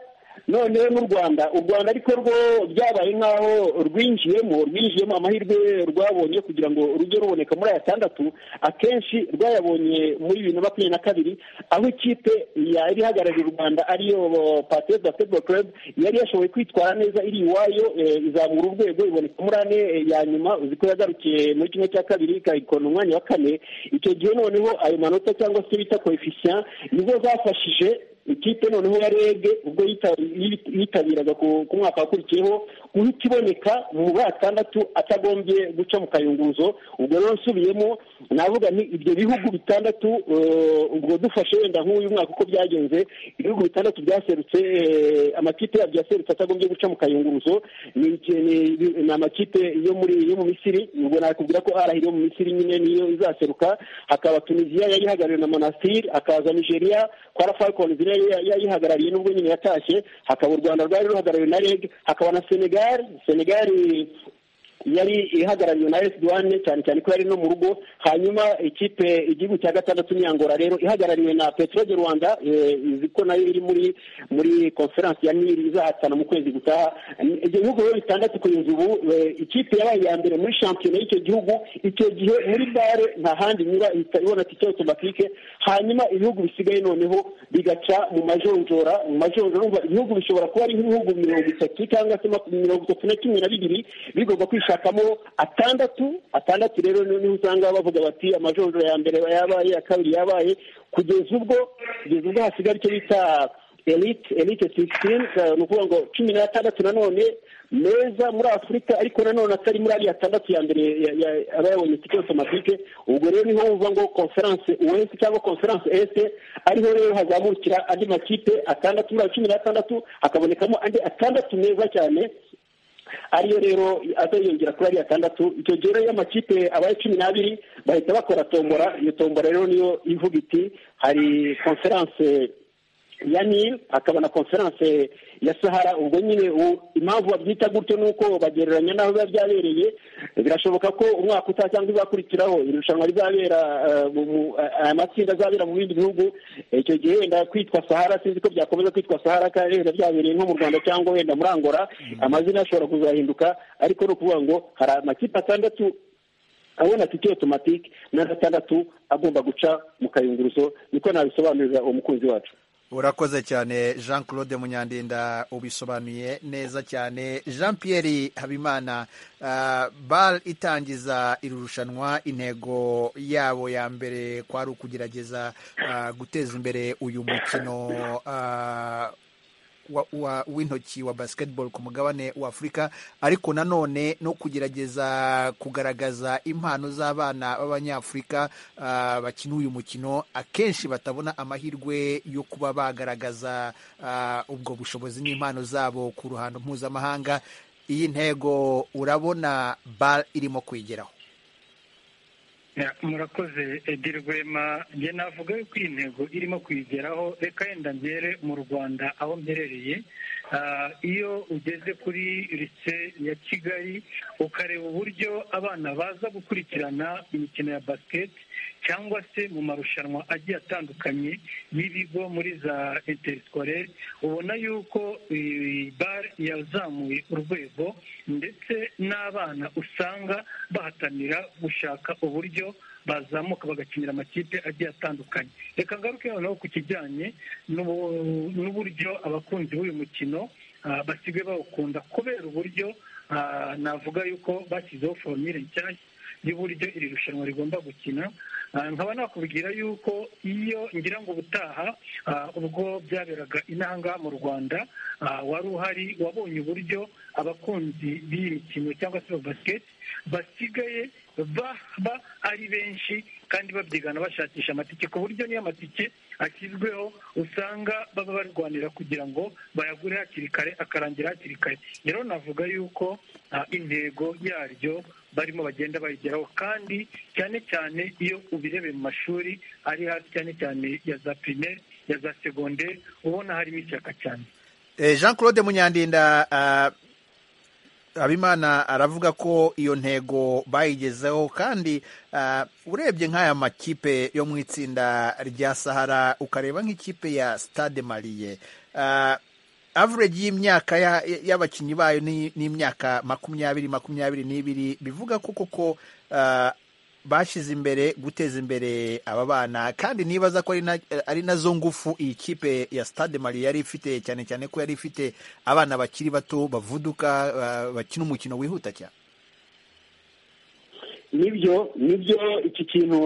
Speaker 5: noneho n'u rwanda u rwanda ariko rwo byabaye nk'aho rwinjiyemo rwinjiyemo amahirwe rwabonye kugira ngo rujye ruboneka muri aya atandatu akenshi rwayabonye muri bibiri na makumyabiri na kabiri aho ikipe yari ihagarariye u rwanda ariyo patez basketball club yari yashoboye kwitwara neza iri iwayo izamura urwego iboneka muri ane ya nyuma uzi ko yagarukiye muri kimwe cya kabiri ikayikona umwanya wa kane icyo gihe noneho ayo manota cyangwa se bita koefisiya nizo zafashije ikipe noneho ya rege ubwo yitabiraga ku mwaka wakurikiyeho guhita iboneka mu batandatu atagombye guca mu kayunguruzo ubwo rero nsubiyemo navuga nti ibyo bihugu bitandatu ubwo dufashe wenda nk'uyu mwaka uko byagenze ibihugu bitandatu byaserutse amakipe yabyo yaserutse atagombye guca mu kayunguruzo ni amakipe yo muri yo mu misiri ubwo nakubwira ko arahira yo mu misiri nyine niyo izaseruka hakaba tunisiya yari ihagarariwe na monastir hakaza nigeria kwara falcons yayihagarariye nubwo nyine yatashye hakaba u rwanda rwari ruhagarariwe na reg hakaba na senegal senegal yari ihagarariwe na esi duwane cyane cyane ko yari no mu rugo hanyuma ikipe igihugu cya gatandatu ni angora rero ihagarariwe na peteroli rwanda izi ko nayo iri muri muri konferansi ya niri izahatana mu kwezi gutaha ibyo bihugu rero bitandatu kugeza ubu ikipe yabaye iya mbere muri shampiyona y'icyo gihugu icyo gihe muri bare nta handi inyura ihita ibona tike otomatike hanyuma ibihugu bisigaye noneho bigaca mu majonjora mu majonjora ibihugu bishobora kuba ari nk'ibihugu mirongo itatu cyangwa se mirongo itatu na kimwe na bibiri bigomba kwishakira bashakamo atandatu atandatu rero niho usanga bavuga bati amajonjora ya mbere yabaye iya kabiri yabaye kugeza ubwo kugeza ubwo hasigara icyo bita elite elite sisitini ni ukuvuga ngo cumi n'atandatu nanone meza muri afurika ariko nanone atari muri ariya atandatu ya mbere aba yabonye tike otomatike ubwo rero niho wumva ngo konferanse wesi cyangwa konferanse ese ariho rero hazamukira andi makipe atandatu muri ayo cumi n'atandatu hakabonekamo andi atandatu meza cyane ariyo rero azayongera kuri ariya atandatu icyo gihe rero iyo amakipe abaye cumi n'abiri bahita bakora tombora iyo tombora rero niyo ivuga iti hari konferanse ya nil hakaba na konferanse ya sahara ubwo nyine impamvu babyita gutyo ni uko bagereranya n'aho biba byabereye birashoboka ko umwaka utaha cyangwa izakurikiraho irushanwa rizabera aya matsinda azabera mu bindi bihugu icyo gihe wenda kwitwa sahara sinzi ko byakomeza kwitwa sahara kandi wenda byabereye nko mu rwanda cyangwa wenda muri angora amazina ashobora kuzahinduka ariko ni ukuvuga ngo hari amakipe atandatu abona tike otomatike na gatandatu agomba guca mu kayunguruzo niko nabisobanurira uwo mukunzi wacu
Speaker 1: urakoze cyane jean claude munyandinda ubisobanuye neza cyane jean pierre habimana bar itangiza iri rushanwa intego yabo ya mbere kwari ukugerageza guteza imbere uyu mukino w'intoki wa basiketibolo ku mugabane wa afurika ariko nanone no kugerageza kugaragaza impano z'abana b'abanyafurika bakina uyu mukino akenshi batabona amahirwe yo kuba bagaragaza ubwo bushobozi n'impano zabo ku ruhando mpuzamahanga iyi ntego urabona bara irimo kwigeraho
Speaker 7: murakoze ebyiri rwema njye navuga yuko iyi ntego irimo kuyigeraho reka yenda mbere mu rwanda aho mperereye iyo ugeze kuri rise ya kigali ukareba uburyo abana baza gukurikirana imikino ya basiketi cyangwa se mu marushanwa agiye atandukanye y'ibigo muri za interikorere ubona yuko bare yazamuye urwego ndetse n'abana usanga bahatanira gushaka uburyo bazamuka bagakinira amakipe agiye atandukanye reka ngaruke noneho ku kijyanye n'uburyo abakunzi b'uyu mukino basigaye bawukunda kubera uburyo navuga yuko bashyizeho foromire nshyashya y'uburyo iri rushanwa rigomba gukina nkaba nakubwira yuko iyo ngira ngo ubutaha ubwo byaberaga inaha ngaha mu rwanda wari uhari wabonye uburyo abakunzi b'iyi mikino cyangwa se basiketi basigaye baba ari benshi kandi babyigana bashakisha amatike ku buryo niyo amatike ashyizweho usanga baba barwanira kugira ngo bayagure hakiri kare akarangira hakiri kare rero navuga yuko intego yaryo barimo bagenda bayigeraho kandi cyane cyane iyo ubirebeye mu mashuri ari hasi cyane cyane ya za pirimeri ya za segonderi ubona harimo ishyaka cyane
Speaker 1: jean claude munyandinda habimana aravuga ko iyo ntego bayigezeho kandi urebye nk'aya makipe yo mu itsinda rya sahara ukareba nk'ikipe ya stade mariye average y'imyaka y'abakinnyi bayo ni imyaka makumyabiri makumyabiri n'ibiri bivuga ko koko bashyize imbere guteza imbere aba bana kandi nibaza ko ari nazo ngufu iyi kipe ya stade mari yari ifite cyane cyane ko yari ifite abana bakiri bato bavuduka bakina umukino wihuta cyane
Speaker 5: nibyo nibyo iki kintu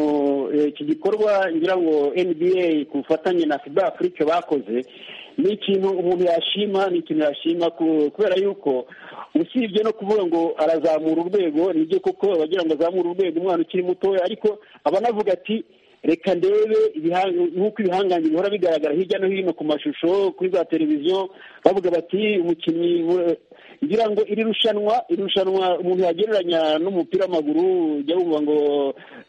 Speaker 5: eh, iki gikorwa ngira ngo nba ku bufatanye na fiba afurike bakoze ni ikintu umuntu yashima ni ikintu yashima ku- kubera yuko usibye no kuvuga ngo arazamura urwego nibyo koko abagira ngo azamure urwego umwana ukiri mutoya ariko abanavuga ati reka ndebe ibihanga nk'uko ibihangange bihora bigaragara hirya no hino ku mashusho kuri za televiziyo bavuga bati umukinnyi we- ngira ngo iri rushanwa iri rushanwa umuntu yagereranya n'umupira w'amaguru ujya wumva ngo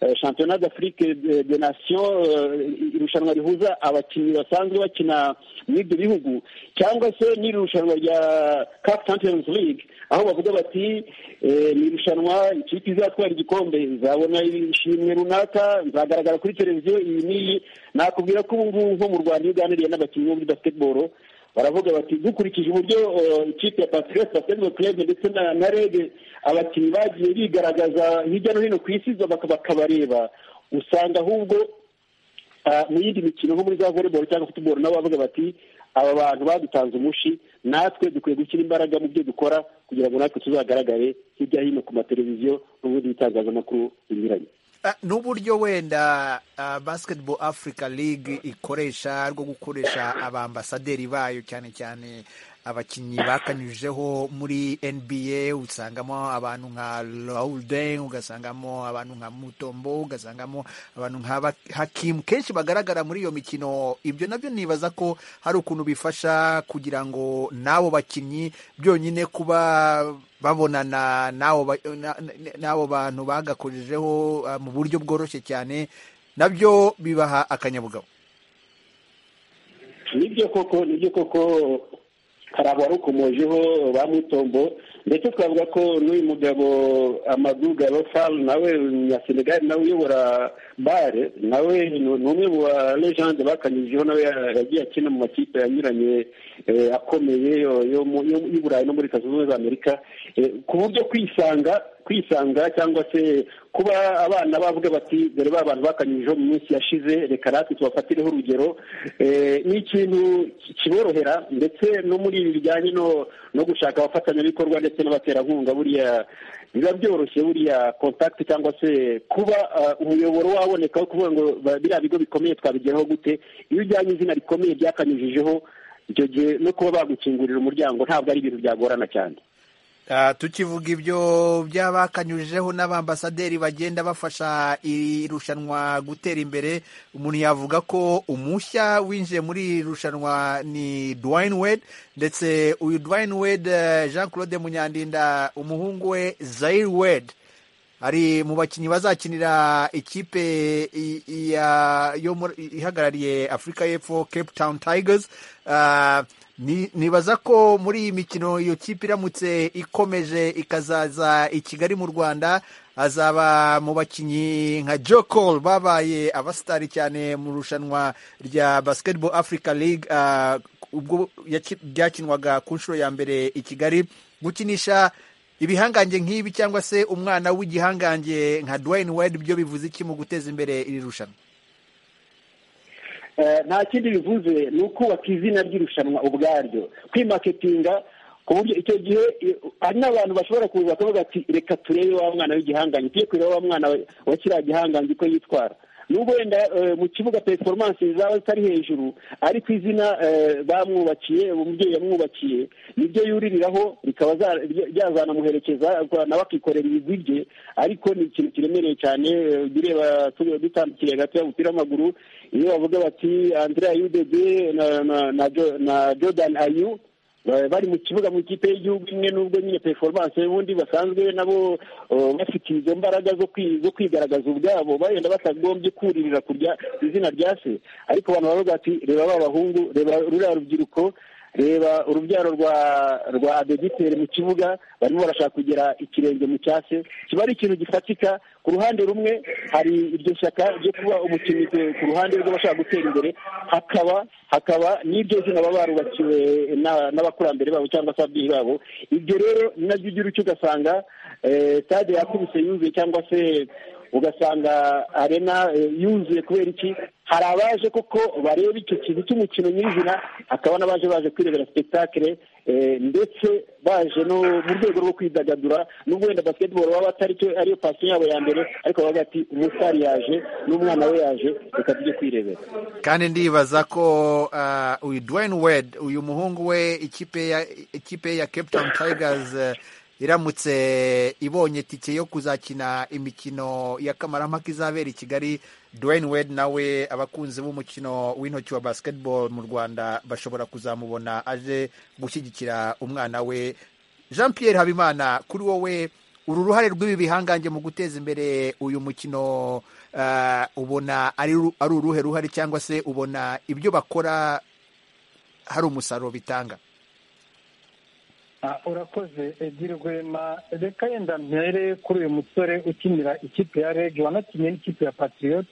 Speaker 5: eh, championnat d'afrique de de nation eh, irushanwa rihuza abakinnyi basanzwe bakina muri ibyo bihugu cyangwa se n'iri rushanwa rya cap champions league aho bavuga bati eh, ni irushanwa ikipe izatwara igikombe izabona ishimwe runaka izagaragara kuri televiziyo iyi n'iyi nakubwira ko ubu ngubu nko mu rwanda iyo uganiriye n'abakinnyi bo muri basketball baravuga bati dukurikije uburyo eh, ikipe ya patriote basketball club ndetse na na reg abakinnyi bagiye bigaragaza hirya no hino ku isi baka- bakabareba usanga ahubwo ah, mu yindi mikino nko muri za volleyball cyangwa football nabo bavuga bati aba bantu badutanze umushi natwe dukwiye gushyira imbaraga mu byo dukora kugira ngo natwe tuzagaragare hirya hino ku mateleviziyo n'ubundi bitangazamakuru binyuranye
Speaker 1: Ah, n'uburyo wenda ah, basketball africa league ikoresha rwo gukoresha abambasaderi bayo cyane cyane abakinnyi bakanyujijeho muri nba usangamo abantu nka raulden ugasangamo abantu nka mutombo ugasangamo abantu nka Bak- hakimu kenshi bagaragara muri iyo mikino ibyo nabyo nibaza ko hari ukuntu bifasha kugira ngo n'abo bakinnyi byonyine kuba babonana n'abo ba- na- na- n'abo bantu bagakojejeho ah, mu buryo bworoshye cyane nabyo bibaha akanyabugabo
Speaker 5: nibyo koko nibyo koko hari abarukomojeho ba mutombo ndetse twavuga ko n'uyu mugabo amaduga faru nawe na senegali nawe uyobora bare nawe ni ni umwe mu ba legende bakanyujijeho nawe ya- yagiye akina mu makipe anyuranye eh, akomeye yo- yo mu- yo- y'uburayi no muri leta zunze ubumwe za amerika Eh, ku buryo kwisanga kwisanga cyangwa se kuba abana bavuga bati dore ba bantu bakanyujijeho mu minsi yashize reka natwe tubafatireho urugero Eh, ni ikintu ki- kiborohera ndetse no muri ibi bijyanye no no gushaka abafatanyabikorwa ndetse n'abaterankunga buriya biba byoroshye buriya kontakiti cyangwa se kuba ah, umuyoboro waboneka wo kuvuga ngo ba- biriya bigo bikomeye twabigeraho gute iyo ujyanye izina rikomeye byakanyujijeho icyo gihe no kuba bagukingurira umuryango ntabwo ari ibintu byagorana cyane
Speaker 1: Ah, tukivuga ibyo by'abakanyujijeho n'abambasaderi bagenda bafasha iri rushanwa gutera imbere umuntu yavuga ko umushya winjiye muri iri rushanwa ni Dwayne Wade ndetse uyu Dwayne Wade eh, Jean Claude Munyandinda umuhungu we Zaire Wade ari mu bakinnyi bazakinira ikipe i- i- ya- yo muri- ihagarariye afurika y'epfo cape town tigers Ah, ni- nibaza ko muri iyi mikino iyo kipe iramutse ikomeje ikazaza i kigali mu rwanda azaba mu bakinnyi nka jokol babaye abasitari cyane mu rushanwa rya basketball africa league ah, ubwo yaki- ryakinwaga ku nshuro ya mbere i kigali gukinisha ibihangange nk'ibi cyangwa se umwana w'igihangange nka Dwayne Wade byo bivuze iki mu guteza imbere iri rushanwa
Speaker 5: Eh, nta kindi bivuze ni ukubaka izina ry'irushanwa ubwaryo kwimaketinga ku buryo icyo gihe eh, hari n'abantu bashobora kuza bakavuga ati reka turebe wa mwana w'igihangange tujye kureba wa mwana wa- wa kiriya gihangange uko yitwara nubwo wenda eh, mu kibuga performance zaba zitari hejuru ari ku izina eh, bamwubakiye umubyeyi yamwubakiye nibyo yuriraho bikaba za- bya- byazanamuherekeza nawe akikorera ibigwi bye ariko ni ikintu kiremereye cyane eh, ujya ureba tu- dutandukiriye hagati y'umupira w'amaguru iyo bavuga bati andrea yudede na na- na Jo- na jordan ayu ba- bari mu kibuga mu ikipe y'igihugu imwe n'ubwo nyine performance y'ubundi basanzwe nabo eh, bafite izo mbaraga zo kwi- zo kwigaragaza ubwabo bagenda batagombye kuririra kurya izina rya se ariko abantu baravuga bati reba ba bahungu reba ruriya rubyiruko reba urubyaro rwa rwa adegiteri mu kibuga barimo barashaka kugera ikirenge mu cya se kiba ari ikintu gifatika ku ruhande rumwe hari iryo shyaka ryo kuba umukinnyi ku- ku ruhande rw'abashaka gutera imbere hakaba hakaba n'iryo zina baba barubakiwe na- n'abakurambere babo cyangwa se ababyeyi babo ibyo rero ni nabyo ugira icyo ugasanga eh, stade yakubise yuzuye cyangwa se ugasanga arena eh, yuzuye kubera iki hari abaje koko bareba icyo kintu cy'umukino nyirizina hakaba n'abaje baje kwirebera sipetakire ndetse baje no mu rwego rwo kwidagadura nubwo wenda basiketiboro baba atari cyo ariyo pasiyo yabo ya mbere ariko bavuga ati umusitari yaje n'umwana we yaje reka tujye kwirebera
Speaker 1: kandi ndibaza ko ah, uyu Dwayne Wade uyu muhungu we ikipe ya ikipe ya Cape Town Tigers eh, iramutse ibonye tike yo kuzakina imikino ya kamarampaka izabera i Kigali Dwayne Wade nawe abakunzi b'umukino w'intoki wa basketball mu Rwanda bashobora kuzamubona aje gushyigikira umwana we Jean Pierre Habimana kuri wowe uru ruhare rw'ibi bihangange mu guteza imbere uyu mukino ah, ubona ari ru- ari uruhe ruhare cyangwa se ubona ibyo bakora hari umusaruro bitanga
Speaker 7: Ah, urakoze ebyiri rwema reka yenda mpere kuri uyu musore ukinira ikipe ya reg wanakinnye n'ikipe ya patriote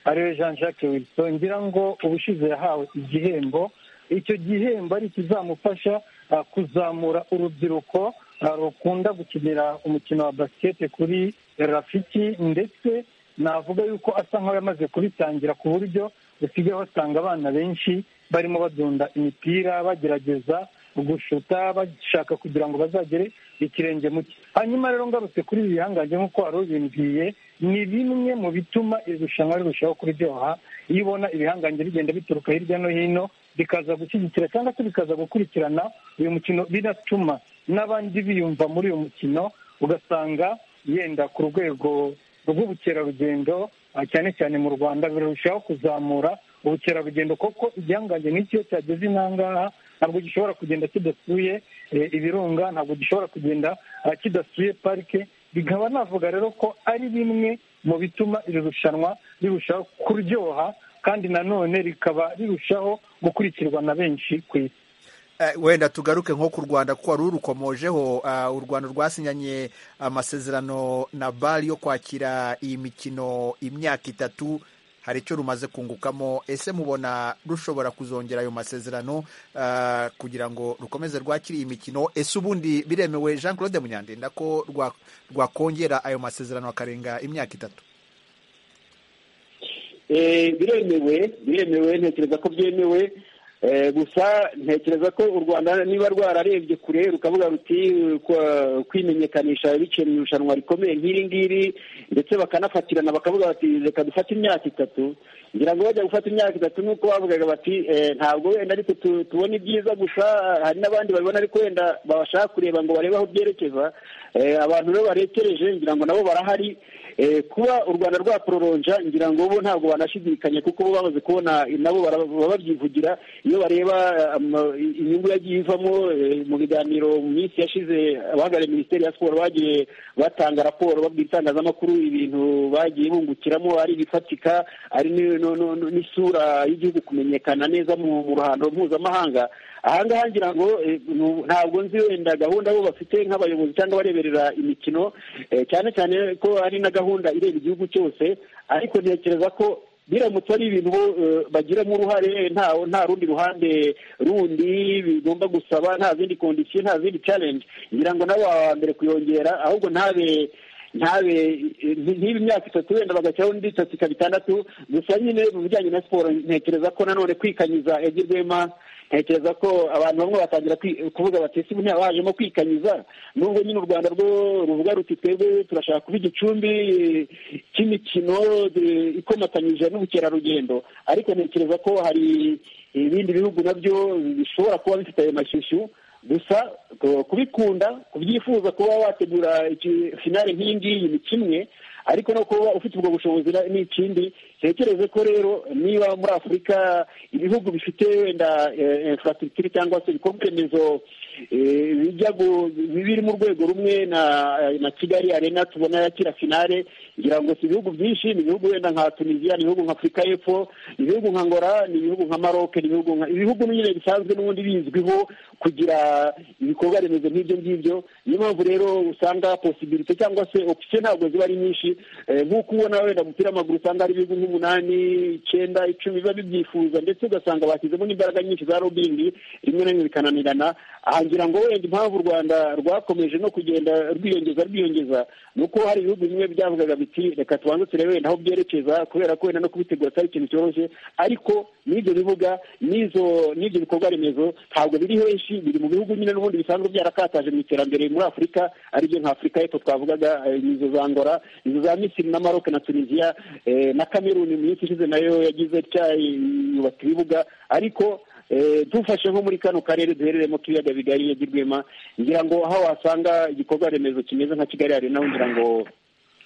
Speaker 7: ariwe jean jacques wilson ngira ngo ubushize yahawe igihembo icyo gihembo ari ikizamufasha ah, kuzamura urubyiruko ah, rukunda gukinira umukino wa basikete kuri rafiki ndetse navuga yuko asa nk'aho yamaze kubitangira ku buryo usigaye wasanga abana benshi barimo badunda imipira bagerageza gushuta bashaka kugira ngo bazagere ikirenge mu cye hanyuma rero ngarutse kuri ibi bihangange nk'uko wari ubimbwiye ni bimwe mu bituma iri rushanwa rirushaho kuryoha iyo ubona ibihangange bigenda bituruka hirya no hino bikaza gushyigikira cyangwa se bikaza gukurikirana uyu mukino binatuma n'abandi biyumva muri uyu mukino ugasanga yenda ku rwego rw'ubukerarugendo ah, cyane cyane mu rwanda birushaho kuzamura ubukerarugendo kuko igihangange n'icyo cyageze inangaha ntabwo gishobora kugenda kidasuye eh, ibirunga ntabwo gishobora kugenda ah, kidasuye parike bikaba navuga rero ko ari bimwe mu bituma iri rushanwa rirushaho kuryoha kandi nanone rikaba rirushaho gukurikirwa na benshi ku isi
Speaker 1: Eh, wenda tugaruke nko ku rwanda kuko wari urukomojeho ah, u rwanda rwasinyanye amasezerano na bari yo kwakira iyi mikino imyaka itatu hari icyo rumaze kungukamo ese mubona rushobora kuzongera ayo masezerano ah, kugira ngo rukomeze rwakire iyi mikino ese ubundi biremewe jean claude munyandinda ko rwa- rwakongera ayo masezerano akarenga imyaka itatu
Speaker 5: Eh, biremewe biremewe ntekereza ko byemewe Eh, gusa ntekereza ko u rwanda niba rwararebye kure rukavuga ruti eh, kwa- kwimenyekanisha biciye mu irushanwa rikomeye nk'iri ngiri ndetse bakanafatirana bakavuga bati reka dufate imyaka itatu ngira ngo bajya gufata imyaka itatu nk'uko bavugaga bati eh, ntabwo wenda ariko tu- tubona ibyiza gusa hari n'abandi babibona ariko wenda babashaka kureba ngo barebe aho byerekeza Eh, abantu rero barekereje ngira ngo nabo barahari Eh, kuba u rwanda rwaproronja ngira ngo bo ntabwo banashidikanya kuko bo bamaze kubona nabo bara- baba babyivugira iyo bareba eh, ama- inyungu yagiye ivamo eh, mu biganiro mu minsi yashize abahagarariye minisiteri ya siporo bagiye batanga raporo babwira itangazamakuru ibintu bagiye bungukiramo ari ibifatika ari ni- no- no- no- n'isura y'igihugu kumenyekana neza mu mu ruhando mpuzamahanga aha ngaha ngira ngo eh, nu- ntabwo nzi wenda gahunda bo bafite nk'abayobozi cyangwa abareberera imikino eh, cyane cyane ko ari na gahunda ireba igihugu cyose ariko ntekereza ko biramutse ari ibintu bo eh, bagiramo uruhare nta nta rundi ruhande rundi bigomba gusaba nta zindi kondisiyo nta zindi challenge ngira ngo nabo baba aba mbere kuyongera ahubwo ntabe ntabe nti- ntibe imyaka itatu wenda bagashyiraho indi itatu ikaba itandatu gusa nyine mu bijyanye na siporo ntekereza ko nanone kwikanyiza Edi Rwema ntekereza ko abantu bamwe batangira kwi- kuvuga bati ese ubu bajemo kwikanyiza nubwo nyine u rwanda rwo ruvuga ruti twebwe turashaka kuba igicumbi eh, cy'imikino eh, ikomatanyije n'ubukerarugendo ariko ntekereza ko hari ibindi bihugu nabyo bishobora kuba bifite ayo mashyushyu gusa ku- kubikunda kubyifuza kuba wategura iki- finale nk'iyi ngiyi ni kimwe ariko no kuba ufite ubwo bushobozi na- ni ikindi ntekereze ko rero niba muri afurika ibihugu bifite wenda infrastructure cyangwa se ibikorwa remezo eh, bijya gu- biri mu rwego rumwe na na kigali arena tubona yakira finale ngira ngo si ibihugu byinshi ni ibihugu wenda nka tunisia ni ibihugu nka afurika y'epfo ni ibihugu nka ngora ni ibihugu nka maroc ni ibihugu nka ibihugu nyine bisanzwe n'ubundi bizwiho kugira ibikorwa remezo nk'ibyo ngibyo niyo mpamvu rero usanga posibilite cyangwa se opisiyo ntabwo ziba ari nyinshi nk'uko ubona wenda umupira w'amaguru usanga hari ibihugu nk'umunani icyenda icumi biba bibyifuza ndetse ugasanga bashyizemo n'imbaraga nyinshi za robingi rimwe na rimwe bikananirana aha ngira ngo wenda impamvu u rwanda rwakomeje no kugenda rwiyongeza rwiyongeza ni uko hari ibihugu bimwe byavugaga biti reka tubanze turebe wenda aho byerekeza kubera ko wenda no kubitegura atari ikintu cyoroshye ariko n'ibyo bibuga n'izo n'ibyo bikorwa remezo ntabwo biri henshi biri mu bihugu nyine n'ubundi bisanzwe byarakataje mu iterambere muri afurika aribyo nka afurika y'epfo twavugaga eh, izo za ngora izo za misiri na maroc na tunisia eh, na kameruni mu minsi ishize nayo yagize itya yubaka ibibuga ariko Eh, dufashe nko muri kano karere duherereyemo k'ibiyaga bigari yagirwema ngira ngo aho wasanga igikorwa remezo kimeze nka kigali hari naho ngira ngo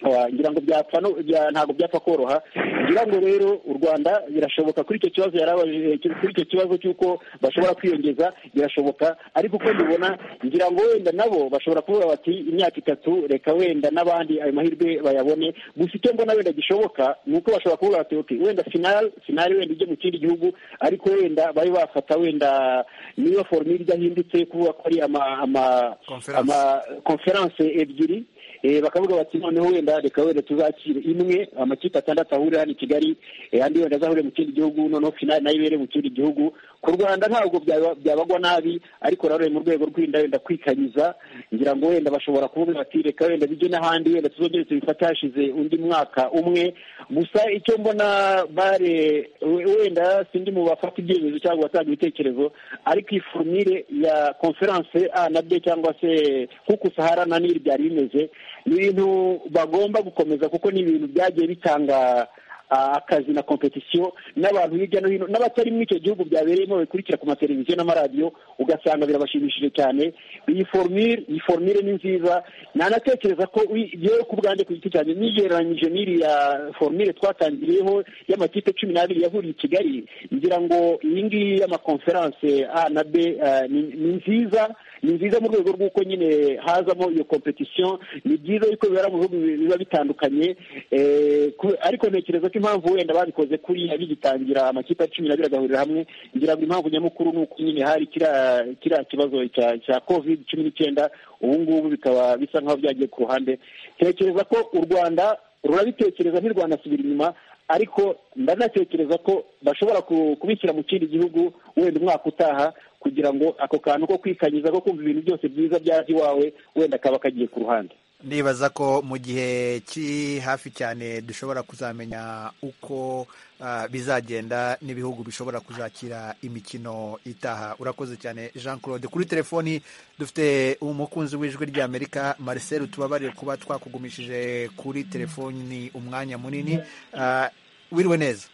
Speaker 5: wa- ngira ngo byapfa no- bya- ntabwo byapfa koroha ngira ngo rero u rwanda birashoboka kuri icyo kibazo yarabaje kuri icyo kibazo cy'uko bashobora kwiyongeza birashoboka ariko uko mbibona ngira ngo wenda nabo bashobora kuvuga bati imyaka itatu reka wenda n'abandi ayo mahirwe bayabone gusa icyo mbona wenda gishoboka ni uko bashobora kuvuga bati okay wenda finali finali wenda ijya mu kindi gihugu ariko wenda bari bafata wenda niyo foromire idahindutse kuvuga ko ari ama ama
Speaker 1: Conference.
Speaker 5: ama konferanse ebyiri Eh, bakavuga bati noneho wenda reka wenda tuzakire imwe amakipe atandatu ahurira hano i kigali eh, andi wenda azahurire mu kindi gihugu noneho finali nayo ibere mu kindi gihugu ku rwanda ntabwo byaba- byabagwa nabi ariko rero mu rwego rwo kwirinda wenda kwikanyiza ngira ngo wenda bashobora kuvuga bati reka wenda bijye n'ahandi wenda tuzongere tubifate hashize undi mwaka umwe gusa icyo mbona bare we- wenda sindi mu bafata ibyemezo cyangwa abatanga ibitekerezo ariko iyi forumire ya konferanse a na b cyangwa se kuko sahara na nili byari bimeze ni ibintu bagomba gukomeza kuko ni ibintu byagiye bitanga ah, akazi na kompetisiyo n'abantu hirya no hino n'abatari muri icyo gihugu byabereyemo babikurikira ku mateleviziyo n'amaradiyo ugasanga birabashimishije cyane iyi formire iyi formire ni nziza nanatekereza ko wi- yewe ku bwanjye ku giti cyanjye nigereranyije n'iriya formire twatangiriyeho y'amakipe cumi n'abiri yahuriye i kigali ngira ngo iyi ngiyi y'amakonferanse a na b ah, ni- ni nziza ni nziza mu rwego rw'uko nyine hazamo iyo competition ni byiza yuko bibera mu bihugu biba bitandukanye eh, ku- ariko ntekereza ko impamvu wenda babikoze kuriya bigitangira amakipe ya cumi n'abiri agahurira hamwe ngira ngo impamvu nyamukuru ni uko nyine hari kiriya kiriya kibazo cya cya covid cumi n'icyenda ubu ngubu bikaba bisa nk'aho byagiye ku ruhande ntekereza ko u rwanda rurabitekereza ntirwanasubira inyuma ariko ndanatekereza ko bashobora ku- kubishyira mu kindi gihugu wenda umwaka utaha kugira ngo ako kantu ko kwikanyiza ko kumva ibintu byose byiza byaje iwawe wenda kaba kagiye ku ruhande
Speaker 1: ndibaza ko mu gihe kiri hafi cyane dushobora kuzamenya uko ah, bizagenda n'ibihugu bishobora kuzakira imikino itaha urakoze cyane jean claude kuri telefoni dufite umukunzi w'ijwi ry'amerika marcel tubabarire kuba twakugumishije kuri telefoni umwanya munini Ah, wiriwe neza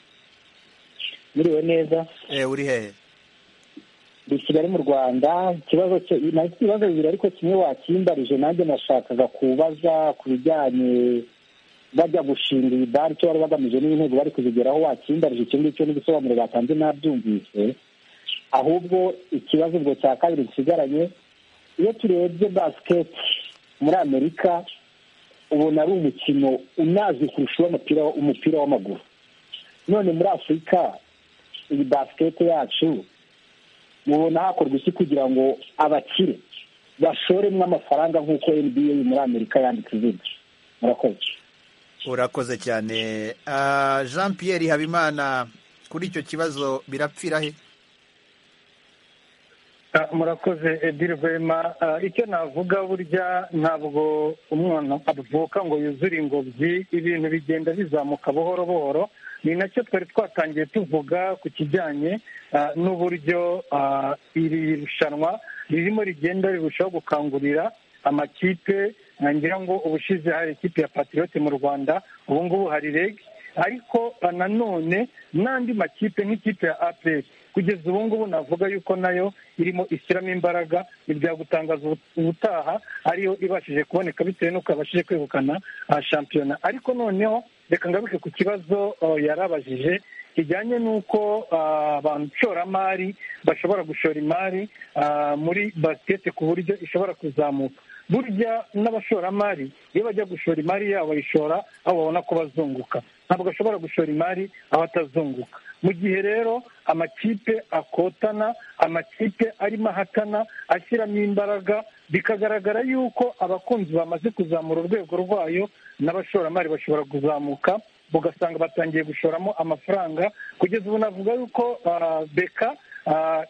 Speaker 6: muriwe neza
Speaker 1: Eh, uri hehe
Speaker 6: ndi i kigali mu rwanda ikibazo cye- nahise ibibazo bibiri ariko kimwe wakimbarije nanjye nashakaga kubaza ku bijyanye bajya gushinga iyi bari icyo bari bagamije n'intego bari kuzigeraho wakimbarije icyo ngicyo n'ibisobanuro batanze nabyumvise ahubwo ikibazo ubwo cya kabiri gisigaranye iyo turebye basiketi muri amerika ubona ari umukino unazwi kurusha uw'umupira umupira w'amaguru none muri afurika iyi basiketi yacu mubona hakorwa iki kugira ngo abakire bashoremo amafaranga nk'uko nba muri amerika yanditse izina murakoze
Speaker 1: urakoze cyane Ah, jean pierre habimana kuri icyo kibazo birapfira he
Speaker 7: Ah, murakoze edire vema Ah, icyo navuga burya ntabwo umwana avuka ngo yuzure ingobyi ibintu bigenda bizamuka buhoro buhoro ni nacyo twari twatangiye tuvuga ku kijyanye ah, n'uburyo ah, iri rushanwa ririmo rigenda rirushaho gukangurira amakipe ngira ngo ubushize hari ikipe ya patiyote mu rwanda ubu ngubu hari rege ariko ah, nanone n'andi makipe nk'ikipe ya aperi kugeza ubu ngubu navuga yuko nayo irimo ishyiramo imbaraga ntibyagutangaza ubu- ubutaha ariyo ibashije kuboneka bitewe n'uko yabashije kwegukana ah, shampiyona ariko noneho reka ngaruke ku kibazo oh, yarabajije kijyanye n'uko ah, abashoramari bashobora gushora imari ah, muri basiketi ku buryo ishobora kuzamuka burya n'abashoramari iyo bajya gushora imari yabo bayishora aho babona ko bazunguka ntabwo ashobora gushora imari aho atazunguka mu gihe rero amakipe akotana amakipe arimo ahatana ashyiramo imbaraga bikagaragara yuko abakunzi bamaze kuzamura urwego rwayo n'abashoramari bashobora kuzamuka ugasanga batangiye gushoramo amafaranga kugeza ubu navuga yuko beka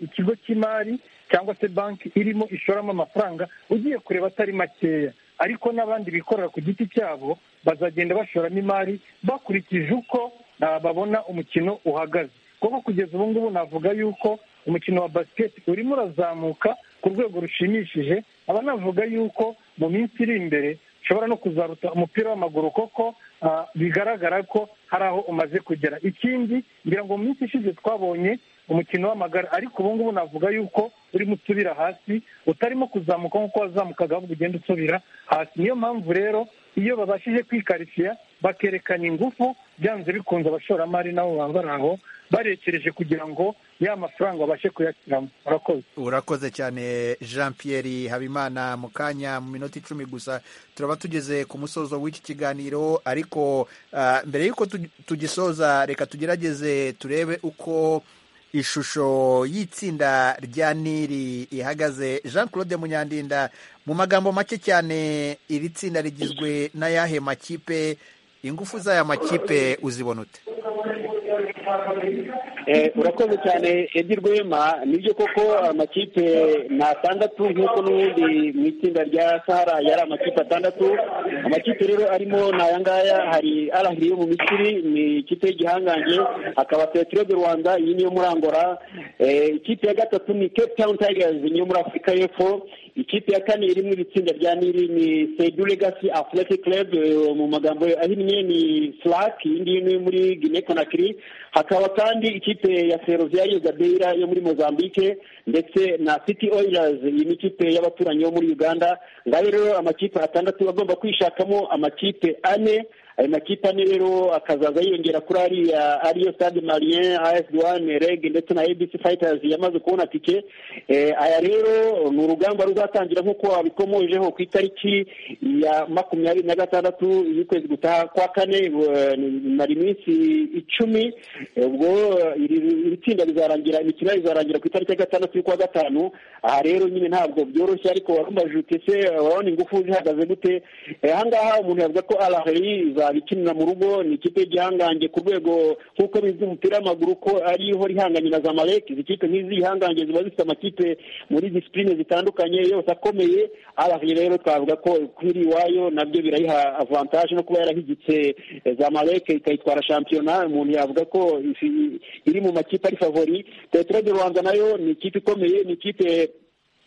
Speaker 7: ikigo cy'imari cyangwa se banki irimo ishoramo amafaranga ugiye kureba atari makeya ariko n'abandi bikorera ku giti cyabo bazagenda bashoramo imari bakurikije uko babona umukino uhagaze kuko kugeza ubu ngubu navuga yuko umukino wa basiketi urimo urazamuka ku rwego rushimishije aba navuga yuko mu minsi iri imbere ushobora no kuzaruta umupira w'amaguru kuko bigaragara ko hari aho umaze kugera ikindi ngira ngo mu minsi ishize twabonye umukino w'amagare ariko ubu ngubu navuga yuko urimo usubira hasi utarimo kuzamuka nk'uko wazamukaga ahubwo ugenda usubira hasi niyo mpamvu rero iyo babashije kwikarishya bakerekana ingufu byanze bikunze abashoramari nabo baba bari aho barekereje kugira ngo ya mafaranga babashe kuyashyiramo urakoze
Speaker 1: urakoze cyane jean pierre habimana mu kanya mu minota icumi gusa turaba tugeze ku musozo w'iki kiganiro ariko ah, mbere y'uko tu- tugisoza reka tugerageze turebe uko ishusho y'itsinda rya nili ihagaze jean claude munyandinda mu magambo make cyane iri tsinda rigizwe n'ayahe makipe ingufu z'aya makipe uzibona ute
Speaker 5: Eh, urakoze cyane edi rwema nibyo koko amakipe ni atandatu nk'uko n'ubundi mu itsinda rya sahara yari amakipe atandatu amakipe rero arimo ni aya ngaya hari arahiri yo mu misiri ni ikipe y'igihangange hakaba petero de rwanda iyi niyo muri angola Eh, ikipe ya gatatu ni cape town tigers niyo muri afurika y'epfo ikipe ya kane iri mu itsinda rya niri ni sedu legacy athletic club eh, mu magambo ahinnye ni flak iyi ngiyi ni muri guinea conakry hakaba kandi ikipe ya ferozia yugabeira yo muri mozambique ndetse na city oilers iyi ni ikipe y'abaturanyi bo muri uganda ngayo rero amakipe atandatu agomba kwishakamo amakipe ane ayo makipe ane rero akazaza yiyongera kuri ariya ariyo stade marien as duane reg ndetse na abc fighters yamaze kubona tike Eh, aya rero ni urugamba ruzatangira nk'uko wabikomojeho ku itariki ya makumyabiri na gatandatu y'ukwezi gutaha kwa kane eh, mara iminsi icumi Eh, ubwo eh, iri iri tsinda rizarangira imikino yayo izarangira ku itariki ya gatandatu y'ukwa gatanu aha rero nyine ntabwo byoroshye ariko warumbaje uti se eh, urabona ingufu zihagaze gute Eh, aha ngaha umuntu yavuga ko arahari izaba ikinira mu rugo ni ikipe y'igihangange ku rwego nk'uko bizwi mu mupira w'amaguru ko ariho ihanganye na zamalek izi kipe nk'izi ihangange ziba zifite amakipe muri disipurine zitandukanye yose akomeye arahari rero twavuga ko kwiri iwayo nabyo birayiha avantaje no kuba yarahigitse eh, zamalek ikayitwara shampiyona umuntu yavuga ko ifi- iri mu makipe ari favori petero de rwanda nayo ni ikipe ikomeye ni ikipe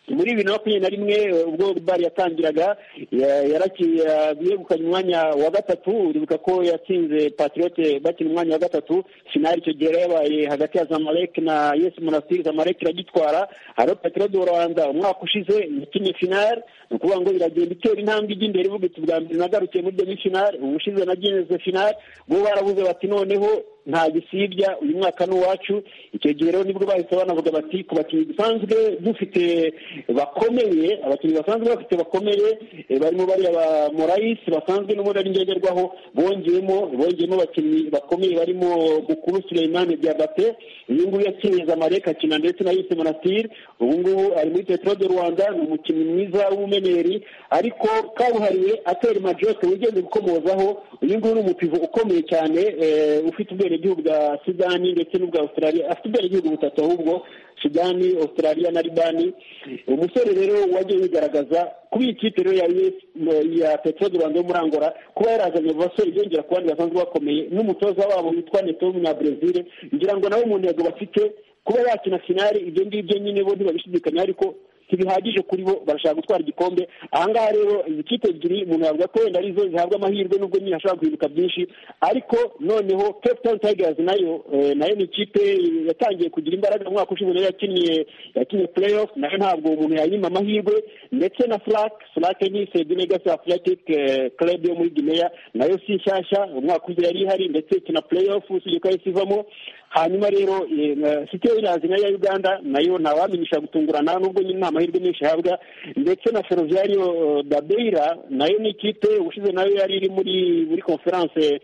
Speaker 5: muri bibiri na makumyabiri na rimwe eh, ubwo bari yatangiraga ya- yaraki- ya- yegukanye umwanya wa gatatu uribuka ko yatsinze patriote bakina umwanya wa gatatu finali icyo gihe yari yabaye hagati ya zamalek na yes monastir zamalek iragitwara hariho petero de rwanda umwaka ushize yakinnye finali ni ukuvuga ngo iragenda itera intambwe ijya imbere ivuga iti bwa mbere nagarukiye muri demi finali ubushize nagenze finali bo barabuze bati noneho nta gisibya uyu mwaka ni uwacu icyo gihe rero nibwo bahise banavuga bati ku bakinnyi dusanzwe dufite bakomeye abakinnyi basanzwe bafite bakomeye eh, barimo bariya ba morayisi basanzwe n'ubundi ari ngenderwaho bongeyemo bongeyemo abakinnyi bakomeye barimo mukuru sureyimani diabate uyu nguyu yakinnye zamalek akina ndetse na yise monastir ubu ngubu ari muri petero de rwanda ni umukinnyi mwiza w'umumeneri ariko kabuhariwe atera majote wigenze gukomozaho uyu nguyu ni umupivo ukomeye cyane eh, ufite ubwenegihugu bwa sudani ndetse n'ubwa australia afite ubwenegihugu butatu ahubwo sudani australia na libani umusore rero wagiye wigaragaza kuba iyi kipe rero ya US ya petero de rwanda yo muri angola kuba yarazanye abasore yongera ku bandi basanzwe bakomeye n'umutoza wabo witwa neto w'umunyabrazil ngira ngo nawe mu ntego bafite kuba yakina finali ibyo ngibyo nyine bo ntibabishidikanya ariko ntibihagije kuri bo barashaka gutwara igikombe aha ngaha rero izi kipe ebyiri umuntu yavuga ko wenda arizo zihabwa amahirwe nubwo nyine hashobora guhinduka byinshi ariko noneho cape town tigers nayo eh, nayo ni ikipe yatangiye kugira imbaraga mu mwaka ushize nayo yakinnye yakinnye play off nayo ntabwo umuntu yayima amahirwe ndetse na flak flak ni sedu legacy athletic eh, club yo muri guinea nayo si nshyashya umwaka ushize yari ihari ndetse ikina play off usibye ko yahise ivamo hanyuma rero eh, na- city oilers nayo ya uganda nayo ntawamenyesha gutungurana nubwo nyine nta amahirwe menshi ihabwa ndetse na ferroviario eh, da beira nayo ni ikipe ubushize nayo yari iri muri muri conference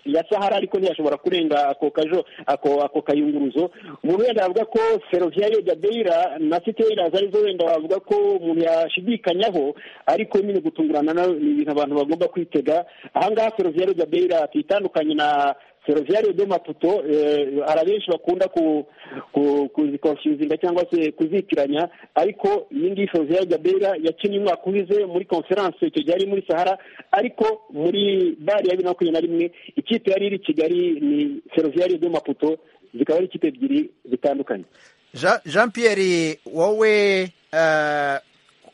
Speaker 5: ya sahara ariko ntiyashobora kurenga ako kajo ako ako kayunguruzo umuntu wenda yavuga ko feruvia yo jabeira na sitera zari zo wenda bavuga ko umuntu yashidikanyaho ariko nyine gutungurana na- ni ibintu abantu bagomba kwitega ahangaha feruvia yo jabeira tuyitandukanye na ferroviaire de Maputo eh, hari abenshi bakunda ku ku- kuzikonfyuzinga cyangwa se kuzitiranya ariko iyi ngiyi ferroviaire Gabera yakinnye umwaka uhize muri conference icyo gihe yari muri Sahara ariko muri bari ya bibiri na makumyabiri na rimwe ikipe yari iri i Kigali ni ferroviaire de Maputo zikaba ari ikipe ebyiri zitandukanye
Speaker 1: Ja- jean pierre wowe eh,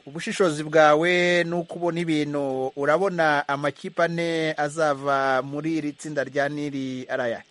Speaker 1: ubushishozi bwawe n'uko ubona ibintu urabona amakipe ane azava muri iri tsinda rya niri ari ayahe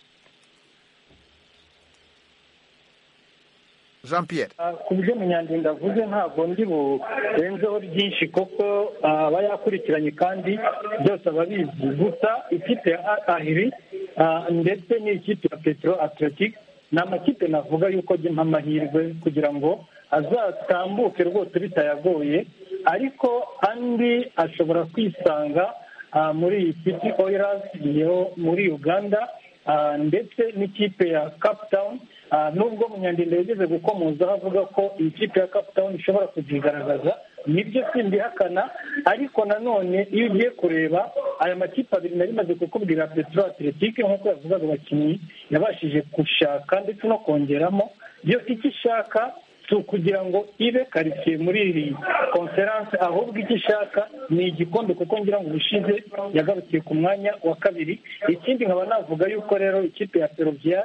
Speaker 1: jean pierre
Speaker 7: ku byo munyandinda avuze ntabwo ndi burenzeho byinshi kuko ah, aba yakurikiranye kandi byose aba abizi gusa ikipe ya ahiri ah, ndetse n'ikipe ya petero atletic ni amakipe navuga yuko ajya amahirwe kugira ngo azatambuke rwose bitayagoye ariko andi ashobora kwisanga ah, muri iyi city oilers yo muri uganda ah, ndetse n'ikipe ya cape town Ah, nubwo munyandinda yageze gukomozaho avuga ko iyi kipe ya cape town ishobora kubyigaragaza nibyo simbihakana ariko nanone iyo ugiye kureba aya makipe abiri nari maze kukubwira petro atletike nk'uko yavugaga abakinnyi yabashije gushaka ndetse no kongeramo yo icyo ishaka si ukugira ngo ibe karitsiye muri iyi konferanse ahubwo icyo ishaka ni igikombe kuko ngira ngo ubushize yagarukiye ku mwanya wa kabiri ikindi nkaba navuga yuko rero ikipe ya peruviya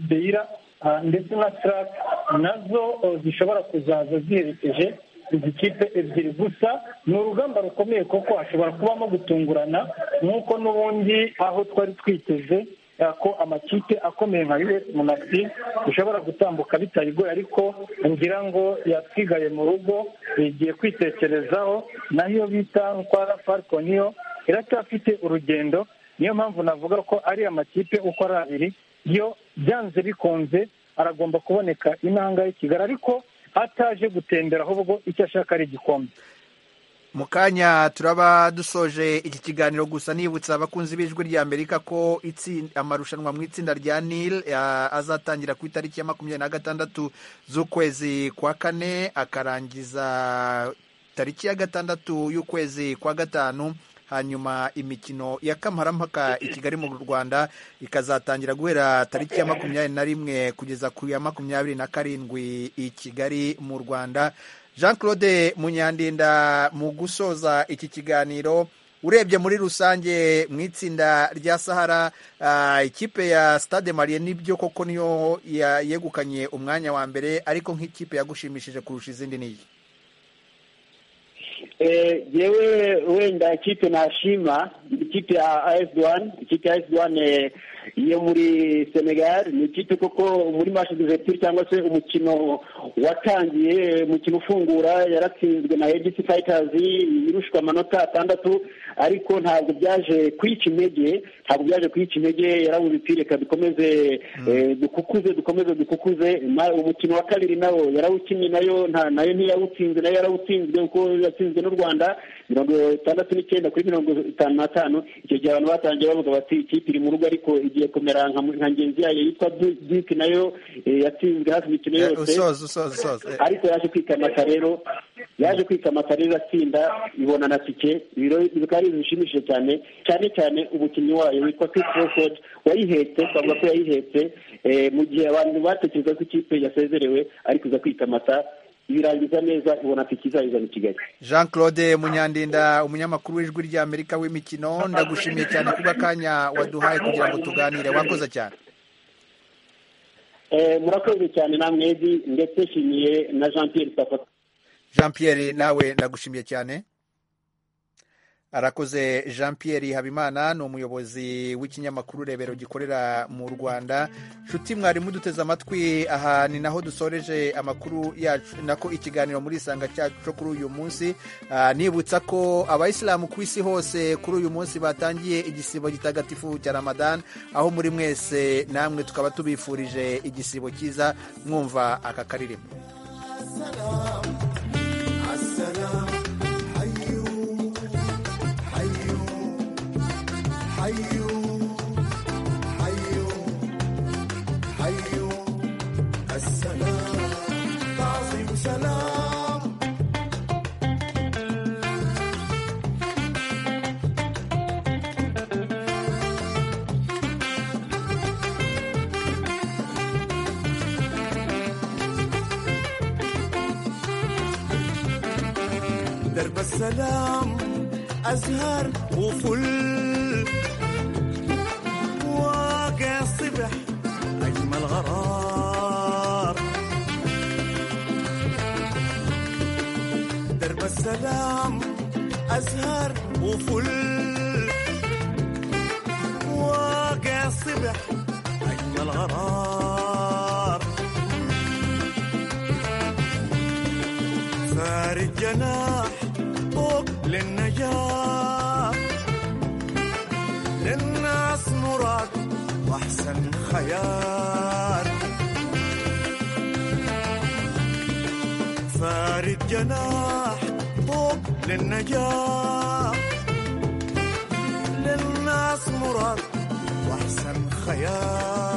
Speaker 7: deira ndetse na track nazo oh, zishobora kuzaza ziherekeje izi kipe ebyiri gusa ni urugamba rukomeye kuko hashobora kubamo gutungurana nk'uko n'ubundi aho twari twiteze eh, ko amakipe akomeye nka us monasi bishobora gutambuka bitayigoye ariko ngira ngo yatwigaye mu rugo igiye kwitekerezaho naho iyo bita nkwara falcon yo iracyafite urugendo niyo mpamvu navuga ko ari amakipe uko ari abiri yo byanze bikunze aragomba kuboneka inanga y'i kigali ariko ataje gutembera ahubwo icyo ashaka ari igikombe
Speaker 1: mu kanya turaba dusoje iki kiganiro gusa nibutsa abakunzi b'ijwi rya amerika ko itsin- amarushanwa mu itsinda rya nil ah, azatangira ku itariki ya makumyabiri na gatandatu z'ukwezi kwa kane akarangiza tariki ya gatandatu y'ukwezi kwa gatanu hanyuma imikino ya kamarampaka i kigali mu rwanda ikazatangira guhera tariki ya makumyabiri na rimwe kugeza ku ya makumyabiri na karindwi i kigali mu rwanda jean claude munyandinda mu gusoza iki kiganiro urebye muri rusange mu itsinda rya sahara ah, ikipe ya stade mariye nibyo koko niyo ya- yegukanye umwanya wa mbere ariko nk'ikipe yagushimishije kurusha izindi n'iyi
Speaker 5: Eh, jewe wenda ikipe nashima ikipe ya as douane ikipe ya as douane yo muri senegal ni ikipe koko muri match d'ouverture cyangwa se umukino watangiye umukino ufungura yaratsinzwe na AGC fighters irushwa amanota atandatu ariko ntabwo byaje kwica intege ntabwo byaje kwica intege yarabuze imipira reka dukomeze eh, dukukuze dukomeze dukukuze Ma- umukino wa kabiri nawo yarawukinnye nayo nta nayo ntiyawutsinze nayo yarawutsinzwe kuko yatsinzwe n'u rwanda mirongo itandatu n'icyenda kuri mirongo itanu n'atanu icyo gihe abantu batangiye bavuga bati ikipe iri mu rugo ariko igiye kumera nka nka ngenzi yayo yitwa duke nayo eh, yatsinzwe hafi imikino
Speaker 1: Eh,
Speaker 5: yose
Speaker 1: usoze usoze usoze Eh,
Speaker 5: ariko yaje kwikamata rero yaje kwikamata rero iratsinda ibona na tike ibiro bikaba ari ibintu bishimishije cyane cyane cyane umukinnyi wayo witwa Chris Crawford wayihetse twavuga ko yayihetse eh, mu gihe abantu batekereza ko ikipe yasezerewe ariko iza kwikamata ibirangiza neza ibona tike izayizana i Kigali
Speaker 1: jean claude munyandinda umunyamakuru w'ijwi rya amerika w'imikino ndagushimiye cyane kuba akanya waduhaye kugira ngo tuganire wakoze cyane
Speaker 5: Eh, murakoze cyane namwe Edi, ndetse nshimiye na Jean Pierre Safata
Speaker 1: jean pierre nawe ndagushimiye cyane arakoze jean pierre habimana ni umuyobozi w'ikinyamakuru rebero gikorera mu rwanda nshuti mwari muduteze amatwi aha ni naho dusoreje amakuru yacu nako ikiganiro muri isanga cyacu cyo kuri uyu munsi Ah, nibutsa ko abayisilamu ku isi hose kuri uyu munsi batangiye igisibo gitagatifu cya ramadan aho muri mwese namwe tukaba tubifurije igisibo cyiza mwumva aka karirimbo
Speaker 9: حيو حيو حيو salamu درب السلام أزهر وفل واقع الصبح أجمل غرار درب السلام أزهر وفل واقع الصبح أجمل غرار سار الجناح فوق للنجاح للناس مراد واحسن خيار سار الجناح فوق للنجاح للناس مراد واحسن خيار